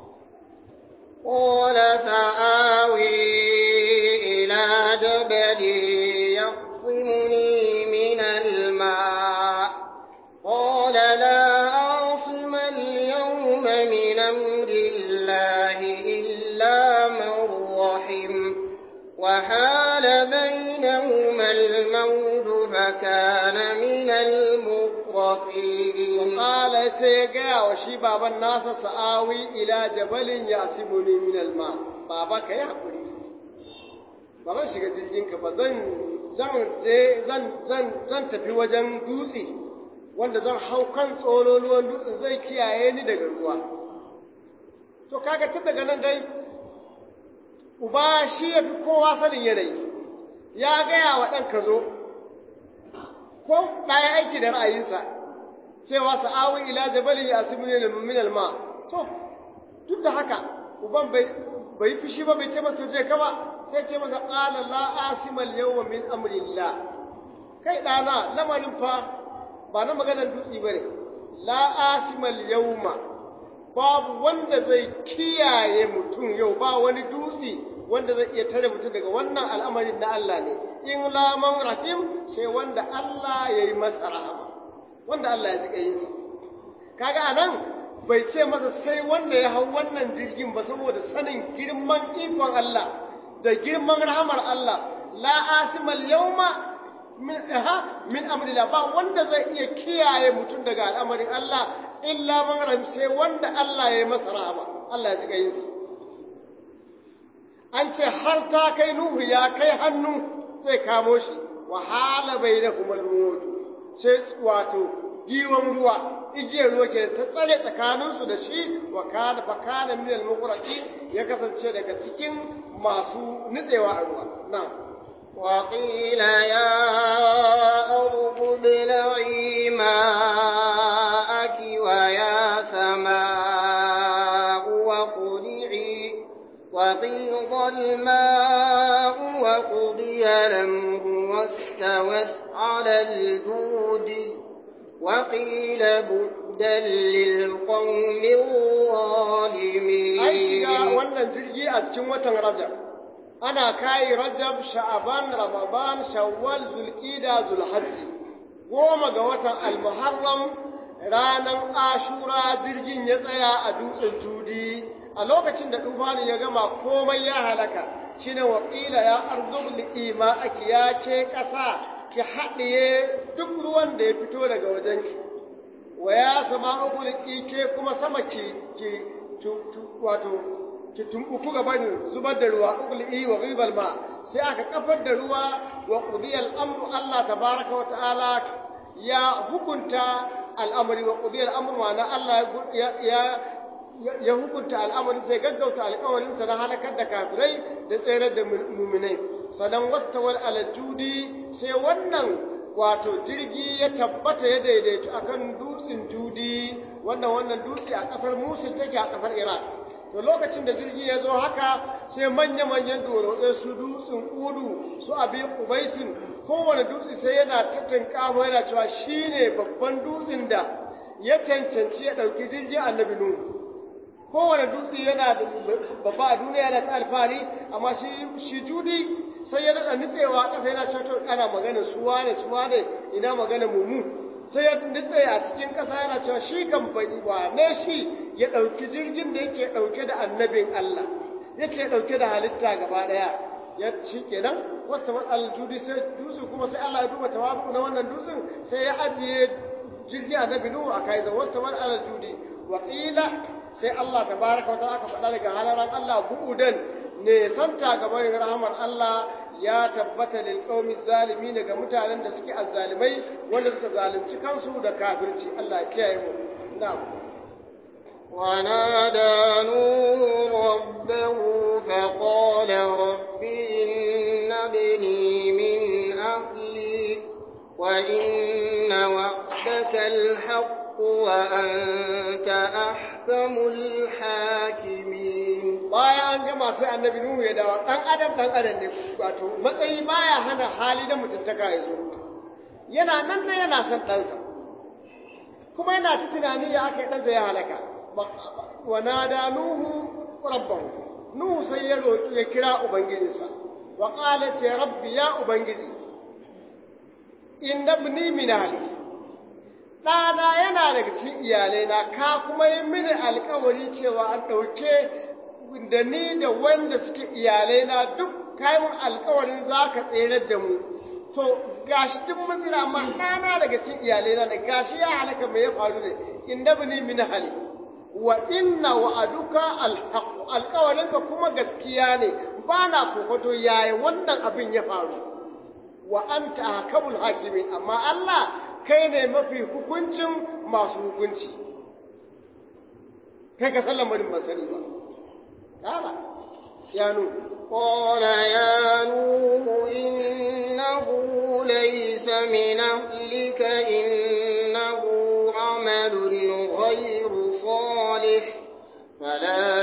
قال سآوي إلى جبل يعصمني من الماء قال لا عاصم اليوم من أمر الله إلا من رحم وحال بينهما الموج فكان من المغرقين قال سيغا وشي بابا الناس سآوي إلى جبل يعصمني من الماء بابا كي حقوري بابا shiga jirginka ba zan zan je zan zan zan tafi wajen dutse wanda zan hau kan tsololuwan dutsen zai kiyaye ni daga ruwa to kaga tun daga nan dai uba shi ya fi kowa sanin yanayi ya gaya wa ɗan ka zo ko ɗaya aiki da ra'ayinsa cewa sa'awi ila jabalin ya asibu ne min alma to duk da haka uban bai bai fushi ba bai ce masa je ka ba sai ce masa qala la asimal yawma min amrillah kai ɗana lamarin fa ba na maganar dutse bane la asimal yawma babu wanda zai kiyaye mutum yau ba wani dutse wanda zai iya tare mutum daga wannan al'amarin na Allah ne in laman rahim sai wanda Allah ya yi masa rahama wanda Allah ya ji ƙayinsa kaga anan bai ce masa sai wanda ya hau wannan jirgin ba saboda sanin girman ikon Allah da girman rahamar Allah la asimal yawma min ha min amrillah ba wanda zai iya kiyaye mutum daga al'amarin Allah illa man rahim sai wanda Allah ya yi masa rahama Allah ya ji ƙayinsa an ce har ta kai Nuhu ya kai hannu zai kamo shi wahala bai da kuma mutu sai wato giwon ruwa igiyar ruwa ke ta tsare tsakaninsu da shi wa kana fa kana min al ya kasance daga cikin masu nutsewa a ruwa na'am وقيل يا أرض ابلعي ماءك ويا سماء وقلعي وغيض الماء وقضي الأمر واستوت على الجود وقيل بعدا للقوم الظالمين an shiga wannan jirgi a cikin watan rajab ana kai rajab sha'aban ramadan shawwal zulqida zulhajji goma ga watan almuharram ranan ashura jirgin ya tsaya a dutsen tudi a lokacin da dufani ya gama komai ya halaka shine waqila ya ardub li'ima aki ya ce ƙasa ki haɗiye duk ruwan da ya fito daga wajenki wa ya sama ugulki ke kuma sama ki ki wato ki tumbuku gaban zubar da ruwa ugul'i wa ghidal ma sai aka kafar da ruwa wa qudiya al-amru Allah tabaraka wa ta'ala ya hukunta al'amari wa qudiya al-amru wa na Allah ya ya hukunta al'amarin sai gaggauta alƙawarinsa na halakar da kafirai da tsere da muminai sanan wastawar alajudi sai wannan wato jirgi ya tabbata ya daidaitu akan dutsen judi wannan wannan dutse a ƙasar musul take a ƙasar iraq to lokacin da jirgi ya zo haka sai manya-manyan doroɗe su dutsen udu su abin ubaisin kowane dutse sai yana tattanka yana cewa shine babban dutsen da ya cancanci ya ɗauki jirgin annabi nuhu kowane dutse yana da babba a duniya yana ta alfahari amma shi shi judi sai ya daɗa nitsewa ƙasa yana cewa ana magana suwa ne suwa ne ina magana mumu sai ya nitse a cikin ƙasa yana cewa shi kan bai ne shi ya ɗauki jirgin da yake ɗauke da annabin Allah yake ɗauke da halitta gaba ɗaya ya shi kenan wasu tamar aljudi sai dutse kuma sai Allah ya duba tawazu na wannan dutsen sai ya ajiye jirgin annabi nuhu a kai wasu tamar aljudi wa qila sai Allah tabaraka wa ta'ala aka faɗa daga halaran Allah bu'udan ne santa gaban rahman Allah ya tabbata lil qaumi zalimin ga mutanen da suke azzalimai wanda suka zalunci kansu da kafirci Allah ya kiyaye mu na'am ونادى نوح ربه فقال رب إن ابني من أهلي وإن وعدك الحق وأنت أحكم الحاكمين bayan an gama sai annabi Nuhu ya dawo dan adam dan adam ne wato matsayi baya hana hali da mutuntaka ya zo yana nan da yana son ɗansa kuma yana ta tunani ya aka yi ɗansa ya halaka wa nada Nuhu rabbahu Nuhu sai ya roƙi ya kira ubangijinsa wa qala ce rabbi ya ubangiji inna ibni min ahli ɗana yana daga cikin iyalaina ka kuma yi mini alkawari cewa an ɗauke da ni da wanda suke iyalaina duk kayan alkawarin za ka tsere da mu to gashi duk mazira amma ɗana daga cikin iyalaina da gashi ya halaka mai ya faru ne inda bini min hali wa inna wa'aduka alhaq alkawarinka kuma gaskiya ne ba na kokoto yaya wannan abin ya faru wa anta ahkamul hakimin amma Allah kai ne mafi hukuncin masu hukunci kai ka san lamarin masani ba kala ya nu قال يا نوح إنه ليس من أهلك إنه عمل غير صالح فلا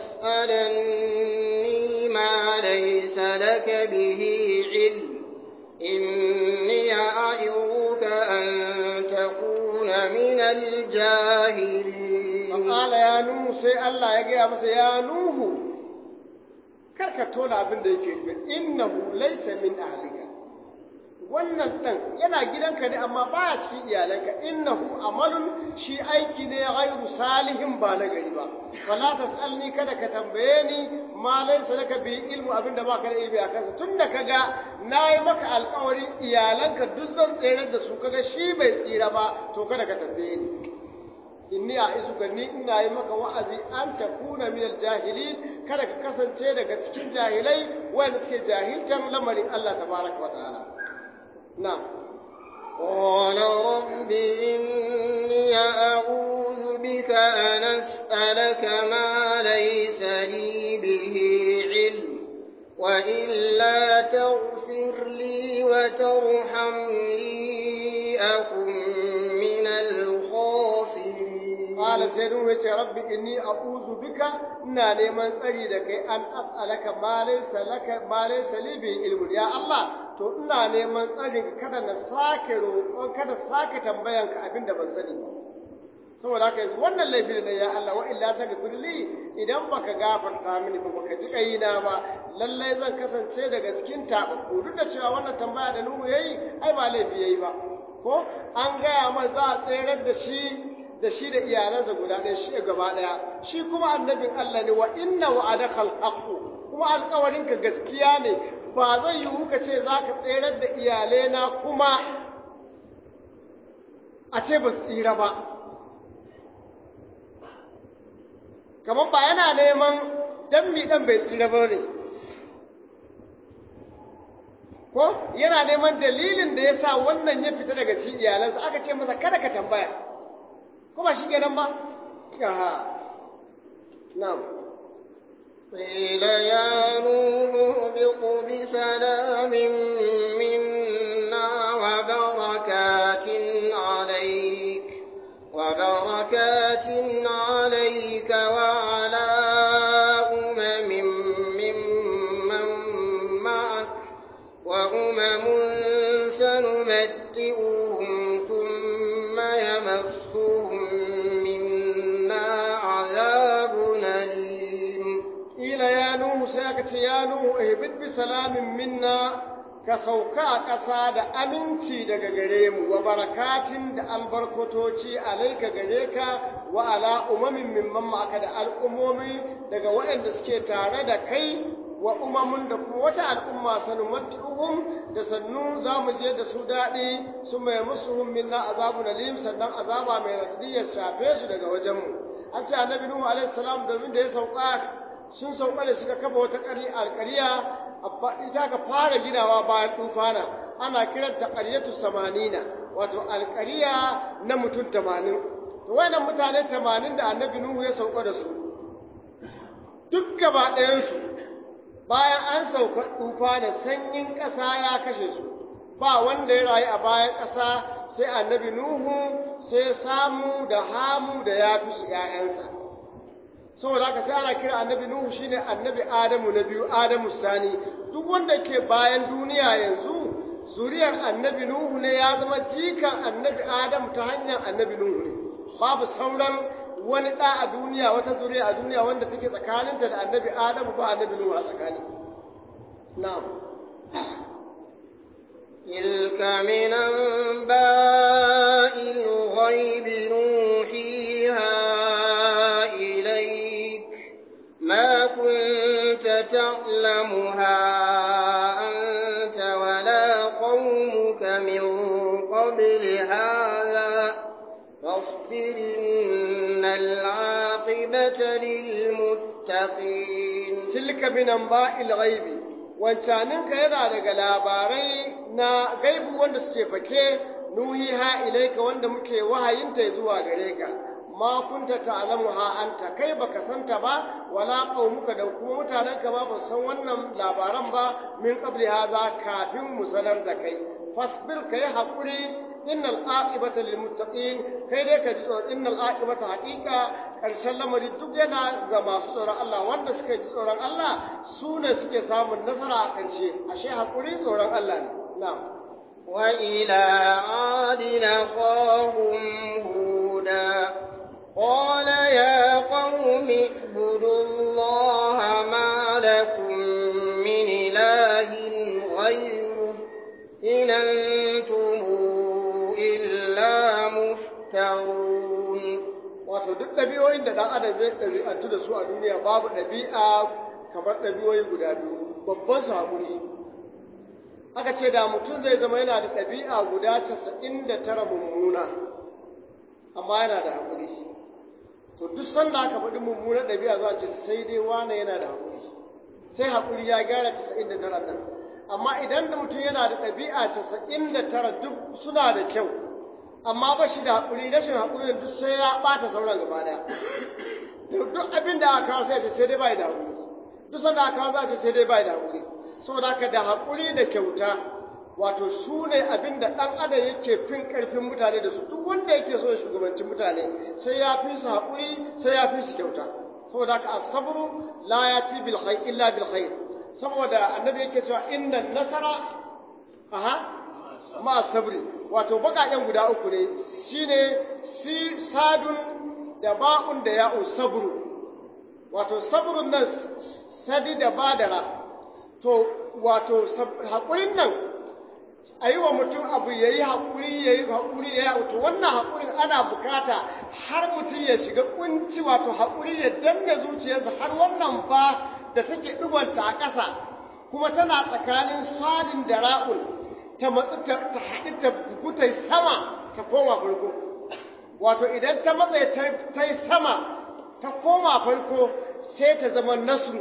تسألني ما ليس لك به علم إني أعظك أن تكون من الجاهلين فقال يا نوح سي الله يجي مس يا نوح karka tona abin da yake yi innahu laysa min ahlika wannan dan yana gidanka ne amma baya cikin iyalanka innahu amalun shi aiki ne ghairu salihin ba na gari ba wala tasalni kada ka tambaye ni ma laysa laka bi ilmu abinda baka da ilmi a kansa tunda kaga nayi maka alƙawarin iyalanka duk zan tsere da su kaga shi bai tsira ba to kada ka tambaye ni inni a izuka ni ina yi maka wa'azi an takuna min jahilin kada ka kasance daga cikin jahilai wanda suke jahiltan lamarin Allah tabaraka wa ta'ala na'am قال رب إني أعوذ بك أن أسألك ما ليس لي به علم وإلا تغفر لي وترحمني أكن من الخاسرين قال سيدنا يتي ربي إني أعوذ بك إنا نيمان تسري دك أن أسألك ما ليس لك ما ليس لي به علم يا الله to ina neman tsarin kada na sake roƙon kada sake tambayan ka abin da ban sani ba saboda haka yanzu wannan laifi ne ya Allah wa illa ta gafirli idan baka gafarta mini ba baka ji kaina ba lallai zan kasance daga cikin tababbu duk da cewa wannan tambaya da Nuhu yayi ai ba laifi yayi ba ko an gaya ma za a tserar da shi da shi da iyalansa guda ɗaya shi gaba ɗaya shi kuma annabin Allah ne wa inna wa'adaka al-haqqu kuma alƙawarinka gaskiya ne ba zai yiwu ka ce za ka tserar da iyalena kuma a ce ba su tsira ba kamar ba yana neman dan mi dan bai tsira ba ne ko yana neman dalilin da ya sa wannan ya fita daga cikin iyalansa aka ce masa kada ka tambaya ko ba shi kenan ba aha na'am قيل يا نوح اهبط بسلام منا وبركات عليك وبركات عليك وعلى أمم ممن معك وأمم سنمتئهم ثم يمسهم منا عذاب أليم قيل يا نوح سيكت يا نوح اهبط بسلام منا ka sauka a ƙasa da aminci daga gare mu wa barakatin da albarkatoci alaika gare ka wa ala umamin mimman ma'aka da al'ummomi daga waɗanda suke tare da kai wa umamun da kuma wata al'umma sanumattuhum da sannu za mu je da su daɗi su mai musu minna azabu nalim sannan azaba mai raddi ya shafe su daga wajenmu an ce annabi nuhu alaihi salam domin da ya sauka sun sauka da suka kafa wata alƙariya ita ka fara ginawa bayan tufana ana kiranta ƙaryatu samanina wato alƙariya na mutum tamanin to wayannan mutane tamanin da annabi nuhu ya sauka da su duk gaba ɗayansu bayan an sauka tufana sanyin ƙasa ya kashe su ba wanda ya rayu a bayan ƙasa sai annabi nuhu sai samu da hamu da ya fi su ‘ya'yansa saboda haka sai ana kira annabi Nuhu shine annabi Adamu na biyu Adamu sani duk wanda ke bayan duniya yanzu zuriyar annabi Nuhu ne ya zama jikan annabi Adamu ta hanyar annabi Nuhu ne babu sauran wani ɗa a duniya wata zuriya a duniya wanda take tsakaninta da annabi Adamu ba annabi Nuhu a tsakani na'am تلك من أنباء الغيب نوحيها إليك ما كنت تعلمها أنت ولا قومك من قبل هذا فاصبر إن العاقبة للمتقين تلك من أنباء الغيب wancaninka yana daga labarai na gaibu wanda suke fake nuhiha ilaika wanda muke wahayinta zuwa gare ka ma kunta ta'lamu ha anta kai baka santa ba wala qaumuka da kuma mutanenka ba ba san wannan labaran ba min qabli haza kafin mu sanar da kai fasbir kai hakuri innal aqibata lil muttaqin kai dai ka ji tsoron innal aqibata haqiqa karshen lamari duk yana ga masu tsoron Allah wanda suka ji tsoron Allah su ne suke samun nasara a ƙarshe ashe hakuri tsoron Allah ne na'am وإلى عاد أخاهم هودا قال يا قوم اعبدوا الله ما لكم من إله غيره إن أنتم إلا مفترون wato duk ɗabi'o'in da ɗan adam zai ɗabi'antu da su a duniya babu ɗabi'a kamar ɗabi'o'i guda biyu babban su haƙuri aka ce da mutum zai zama yana da ɗabi'a guda casa'in da tara mummuna amma yana da haƙuri to duk sanda aka faɗi mummuna ɗabi'a za a ce sai dai wane yana da haƙuri sai haƙuri ya gyara casa'in da tara nan amma idan da mutum yana da ɗabi'a casa'in da tara duk suna da kyau amma ba shi da haƙuri rashin haƙuri duk sai ya ɓata sauran gaba ɗaya duk abin da aka kawo sai ce sai dai bai da haƙuri duk sanda aka kawo za a ce sai dai bai da haƙuri saboda haka da haƙuri da kyauta wato su ne abin da ɗan adam yake fin ƙarfin mutane da su duk wanda yake so ya shugabanci mutane sai ya fi su haƙuri sai ya fi su kyauta saboda haka asabru la yati bil khair illa bil khair saboda annabi yake cewa inna nasara aha ma sabri wato baƙaƙen guda uku ne shine si sadun da ba'un da ya'u sabru wato sabrun nan sadi da badara to wato haƙurin nan a yi wa mutum abu ya yi haƙuri ya yi haƙuri ya yi to wannan haƙurin ana bukata har mutum ya shiga ƙunci wato haƙuri ya danna zuciyarsa har wannan fa da take ɗigonta a ƙasa kuma tana tsakanin sadin da ra'ul ta matsu ta haɗu ta bugu ta sama ta koma farko wato idan ta matsa ta yi sama ta koma farko sai ta zama nasu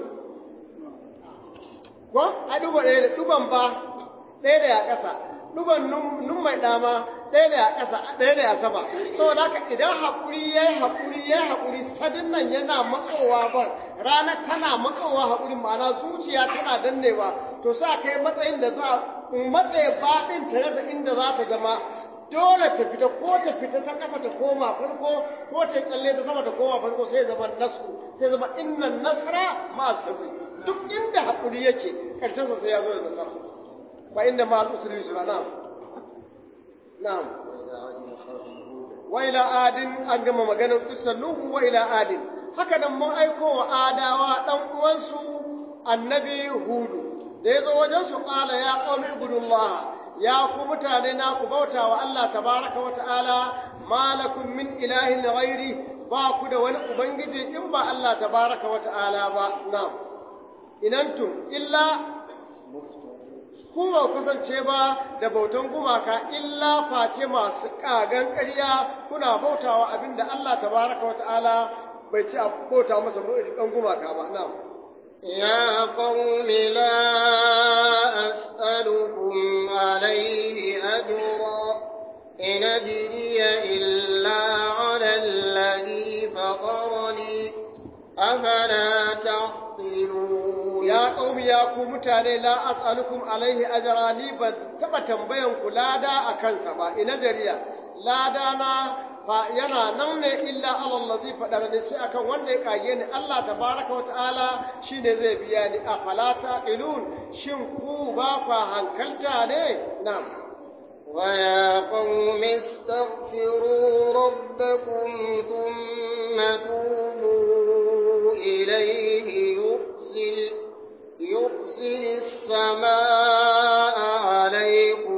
ko a ɗugo ɗaya da ɗugon ba ɗaya da ya ƙasa ɗugon nun mai ɗama ɗaya da ya ƙasa ɗaya da ya sama saboda haka idan haƙuri ya yi haƙuri ya yi haƙuri sadin nan yana matsowa ban rana tana matsowa haƙuri ma'ana zuciya tana dannewa to sa kai matsayin da za a matsaye baɗin ta rasa inda za ta zama dole ta fita ko ta fita ta ƙasa ta koma farko ko ta tsalle ta sama ta koma farko sai zama nasu sai zama innan nasara ma sabri duk inda haƙuri yake ƙarshensa sai ya zo da nasara wa inda ma al'usri yusra na'am na'am wa ila adin an gama maganar qissar nuhu wa ila adin haka nan mun aiko wa adawa dan uwansu annabi hudu da ya zo wajen su ƙala ya ƙaumi ibudullah ya ku mutane na ku bauta wa Allah tabaraka wa ta'ala malakum min ilahin ghairi ba ku da wani ubangiji in ba Allah tabaraka wa ta'ala ba na'am inantum illa ku ba kasance ba da bautan gumaka illa face masu kagan ƙarya kuna bautawa abinda Allah tabaraka wa ta'ala bai ci a bauta masa ɗan gumaka ba na'am يا قوم لا أسألكم عليه أجرا إن أجري إلا على الذي فطرني أفلا تعقلون يا قوم يا قوم متاني لا أسألكم عليه أجرا لي تبا تنبين كلادا أكن سبا إن أجري لا دانا fa yana nan ne illa alallazi faɗa ne sai akan wanda ya kage ni Allah tabaraka wata'ala shine zai biya ni a falata ilun shin ku ba kwa hankalta ne na'am ويا قوم استغفروا ربكم ثم توبوا إليه يرسل يرسل السماء عليكم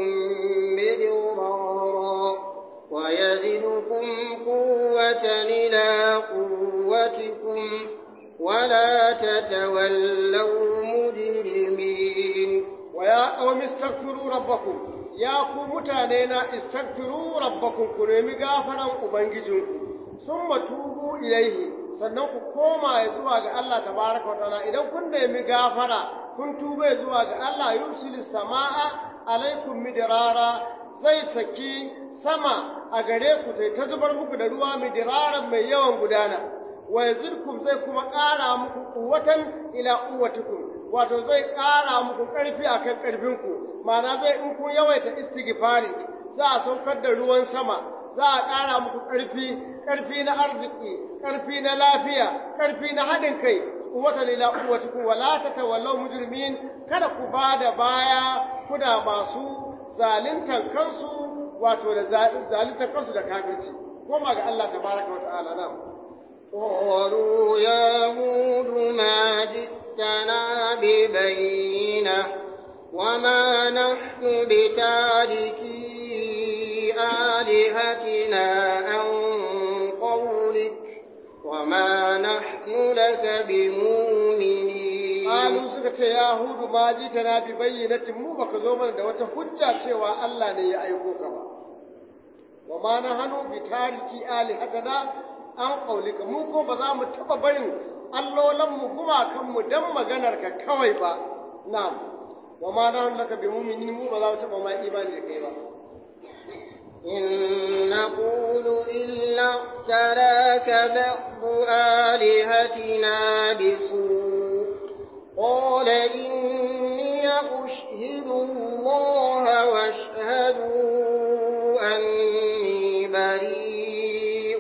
مدرارا ويزدكم قوة إلى قوتكم ولا تتولوا مجرمين ويا قوم استغفروا ربكم يا قوم متانينا استغفروا ربكم كنمي غافرا ubangijinku summa tubu ilaihi sannan ku koma ya zuwa ga Allah tabaraka wa ta'ala idan kun nemi gafara kun tuba zuwa ga Allah yusilu samaa alaikum midrara zai saki sama a gare ku tai ta zubar muku da ruwa midiraran mai yawan gudana wa yazidkum zai kuma ƙara muku quwwatan ila quwwatikum wato zai ƙara muku ƙarfi akan ƙarfinku ma'ana zai in kun yawaita istighfari za a saukar da ruwan sama za a ƙara muku ƙarfi ƙarfi na arziki ƙarfi na lafiya ƙarfi na haɗin kai quwwatan ila quwwatikum wa la tatawallaw mujrimin kada ku bada baya kuna masu zaluntar kansu wato da zaluntar kansu da kafirci koma ga Allah tabaraka wa ta'ala na قالوا يا هود ما جئتنا ببينة وما نحن بتاركي آلهتنا عن قولك وما نحن لك بمؤمنين قالوا suka ce ya hudu ma ji tana bi bayyinatin mu baka zo mana da wata hujja cewa Allah ne ya aiko ka ba wa ma na hanu bi tariki alihatana an qaulika mu ko ba za mu taba barin allolan mu gumakan mu dan maganar ka kawai ba na'am wa ma na hanu laka bi mu'minin mu ba za mu taba ma imani da kai ba إن نقول إلا اعتراك بعض آلهتنا بسوء قال إني أشهد الله واشهدوا أني بريء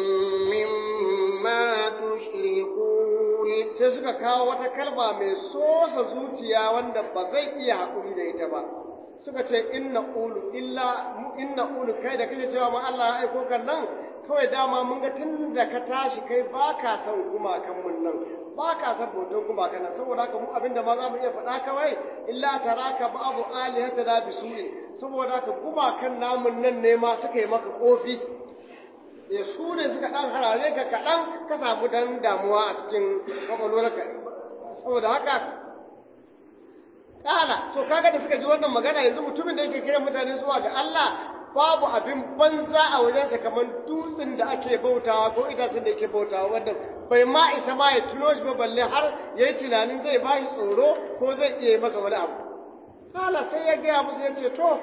مما تشركون sai suka kawo wata kalma mai sosa zuciya wanda ba zai iya haƙuri da ita ba suka ce inna ulu illa mu inna ulu kai da kake cewa ma Allah ya aiko kan nan kawai dama mun ga tun da ka tashi kai ba ka san gumakan mun nan ba ka san bautan gumakan nan saboda haka mu abinda ma za mu iya faɗa kawai illa taraka ba'du alihata da bisu'i saboda haka gumakan namun nan ne ma suka yi maka kofi da su ne suka ɗan harare ka kaɗan ka samu dan damuwa a cikin kwakwalwarka saboda haka Kala, to kaga da suka ji wannan magana yanzu mutumin da yake kiran mutane zuwa ga Allah babu abin banza a wajensa kamar dutsen da ake bautawa ko itacen da yake bautawa wanda bai ma isa ma ya tuno shi ba balle har ya yi tunanin zai ba shi tsoro ko zai iya yi masa wani abu. Kala sai ya gaya musu ya ce to,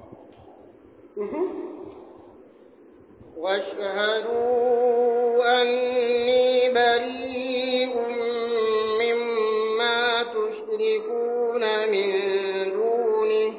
واشهدوا أني بريء مما تشركون من دونه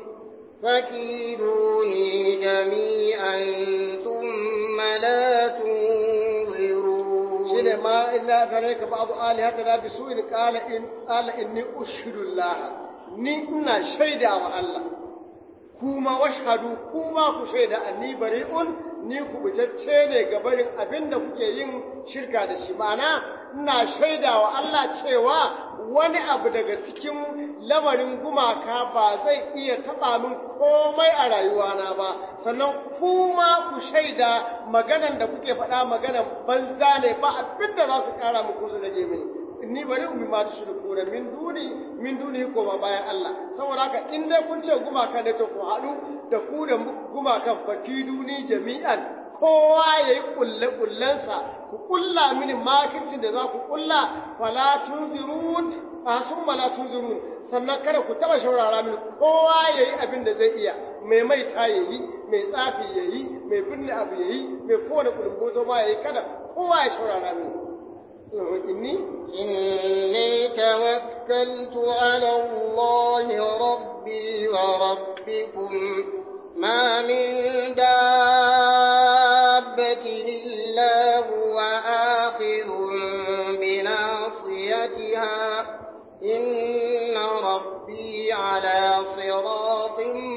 فكيدوني جميعا ثم لا تنظرون shine ma illa taraka ba'du alihata la bisu'in qala in qala inni ushhidu Allah ni ina shaida wa Allah kuma washhadu kuma ku shaida anni bari'un ni kubutacce ne ga barin abin da kuke yin shirka da shi ma'ana ina shaidawa Allah cewa wani abu daga cikin lamarin gumaka ba zai iya taɓa min komai a rayuwana ba sannan kuma ku shaida maganan da kuke faɗa maganan banza ne ba abin da za su ƙara muku su rage mini inni bari ummi ma ta shirku da min duni min duni ko ba bayan Allah saboda haka in dai kun ce gumaka ne to ku haɗu da ku da gumakan fakiduni jami'an kowa ya yi ƙulle-ƙullensa ku ƙulla mini makircin da za ku ƙulla fala tunzirun a sun mala tunzirun sannan kada ku taɓa shaurara mini kowa ya yi abin da zai iya mai maita ya yi mai tsafi ya yi mai binne abu ya yi mai kowane ƙulumboto ma ya yi kada kowa ya shaurara mini inni إني توكلت على الله ربي وربكم ما من دابة إلا هو آخذ بناصيتها إن ربي على صراط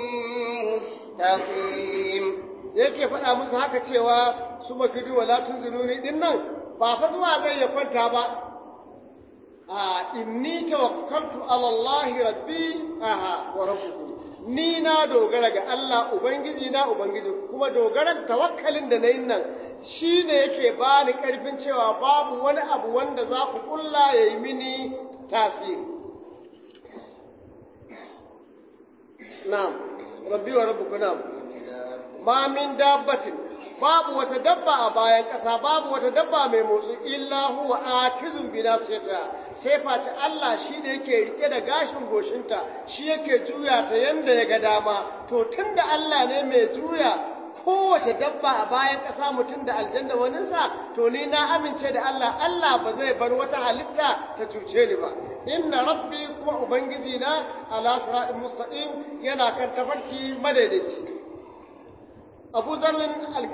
مستقيم yake faɗa musu haka cewa su makidu wa la tunziruni din nan ba fa zuwa zai ya kwanta ba a inni tawakkaltu ala Allah rabbi aha wa rabbukum ni na dogara ga Allah ubangiji na ubangiji kuma dogaran tawakkalin da nayin nan shine yake bani karfin cewa babu wani abu wanda za ku kulla yayi mini tasiri na'am rabbi wa rabbukum na'am ma min dabbatin babu wata dabba a bayan ƙasa babu wata dabba mai motsi illa huwa akizun bi nasiyata sai face Allah shi da yake rike da gashin goshinta shi yake juya ta yanda ya ga dama to tunda Allah ne mai juya kowace dabba a bayan ƙasa mutum da aljanna waninsa to ni na amince da Allah Allah ba zai bar wata halitta ta cuce ni ba inna rabbi kuma ubangiji na ala siratin mustaqim yana kan tafarki madaidaici abu zarlin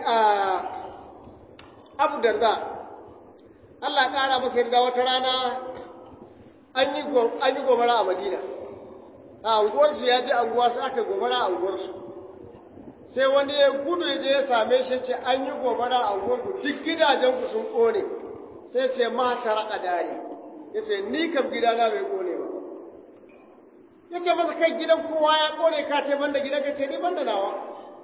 abu darda Allah ƙara masa yarda wata rana an yi gobara a madina a unguwarsu ya je anguwa sai aka gobara a unguwarsu sai wani ya gudu ya je ya same shi ce an yi gobara a unguwarku duk gidajenku sun ƙone sai ce ma ka raƙa dare ya ce ni kam gidana bai ƙone ba ya ce masa kai gidan kowa ya ƙone ka ce banda gidan ka ce ni banda nawa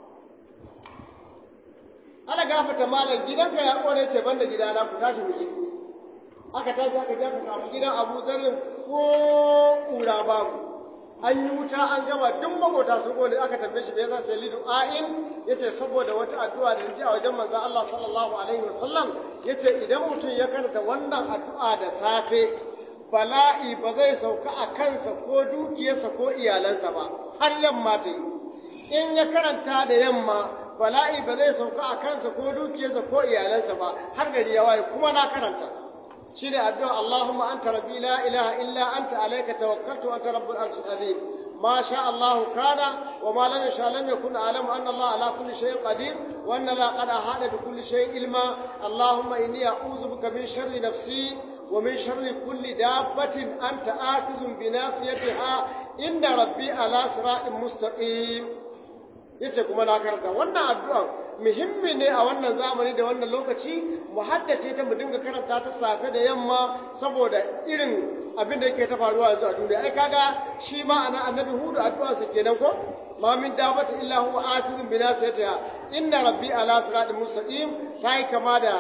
ana gafata malam gidanka ya kone ce banda gidana ku tashi mu je aka tashi aka je ka samu gidan Abu Zarrin ko kura babu an yi wuta an gama duk magota sun kone aka tambaye shi me yasa sai lidu a'in yace saboda wata addu'a da ji a wajen manzon Allah sallallahu alaihi wasallam yace idan mutum ya karanta wannan addu'a da safe bala'i ba zai sauka a kansa ko dukiyarsa ko iyalansa ba har yamma ta yi in ya karanta da yamma bala'i ba zai sauka a kansa ko dukiyarsa ko iyalansa ba har gari ya waye kuma na karanta shi ne addu'a Allahumma anta rabbi la ilaha illa anta alayka tawakkaltu anta rabbul arshil azim ما شاء الله كان وما لم يشاء لم يكن أعلم أن الله على كل شيء قدير وأن الله قد أحاط بكل شيء علما اللهم إني أعوذ بك من شر نفسي ومن شر كل دابة أنت آخذ بناصيتها إن ربي على صراط مستقيم yace kuma na karanta wannan addu'a muhimmi ne a wannan zamani da wannan lokaci mu haddace ta mu dinga karanta ta safe da yamma saboda irin abin da yake ta faruwa yanzu a duniya ai kaga shi ma ana annabi hudu addu'a sa kenan ko ma min dabata illa huwa akizun bi nasiyatiha inna rabbi ala siratin mustaqim ta yi kama da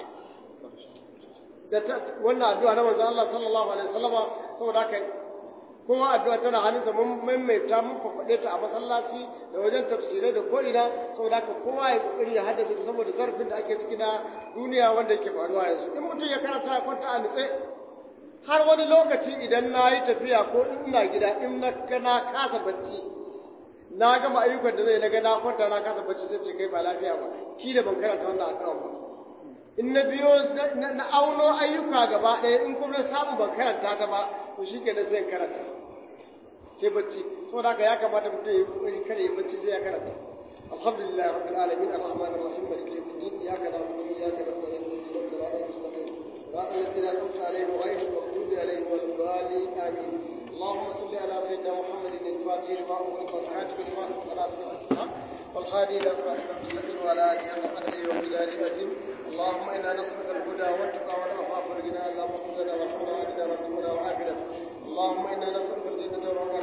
da wannan addu'a na manzon Allah sallallahu alaihi wasallama saboda haka kowa addu'a tana hannunsa mun maimaita mun fafaɗe ta a masallaci da wajen tafsirai da ko'ina saboda haka kowa ya kokari ya haddace ta saboda zarafin da ake ciki na duniya wanda yake faruwa yanzu in mutum ya karanta ya kwanta a nitse har wani lokaci idan na yi tafiya ko in ina gida in na ga na kasa bacci na gama ayyukan da zai na ga na kwanta na kasa bacci sai ce kai ba lafiya ba ki da ban karanta wannan addu'a ba in na biyo na auno ayyuka gaba ɗaya in kuma samu ban karanta ta ba to shi kenan sai karanta sai bacci saboda haka ya kamata mutum ya yi kokari kada ya bacci sai ya karanta alhamdulillah rabbil alamin arrahmanir rahim maliki yawmiddin iyyaka na'budu wa iyyaka nasta'in ihdinas siratal mustaqim صراط الذين أنعمت عليهم غير المغضوب عليهم ولا الضالين آمين اللهم صل على سيدنا محمد الفاتح لما أغلق والكاتب لما سبق ناصر الحق والحق والهادي الى صراطك المستقيم وعلى اله حق قدره ومقداره العظيم اللهم انا نسالك الهدى والتقى والعفاف والغنى اللهم خذ لنا وارحمنا واهدنا وارزقنا وعافنا اللهم انا نسالك الجنه والنار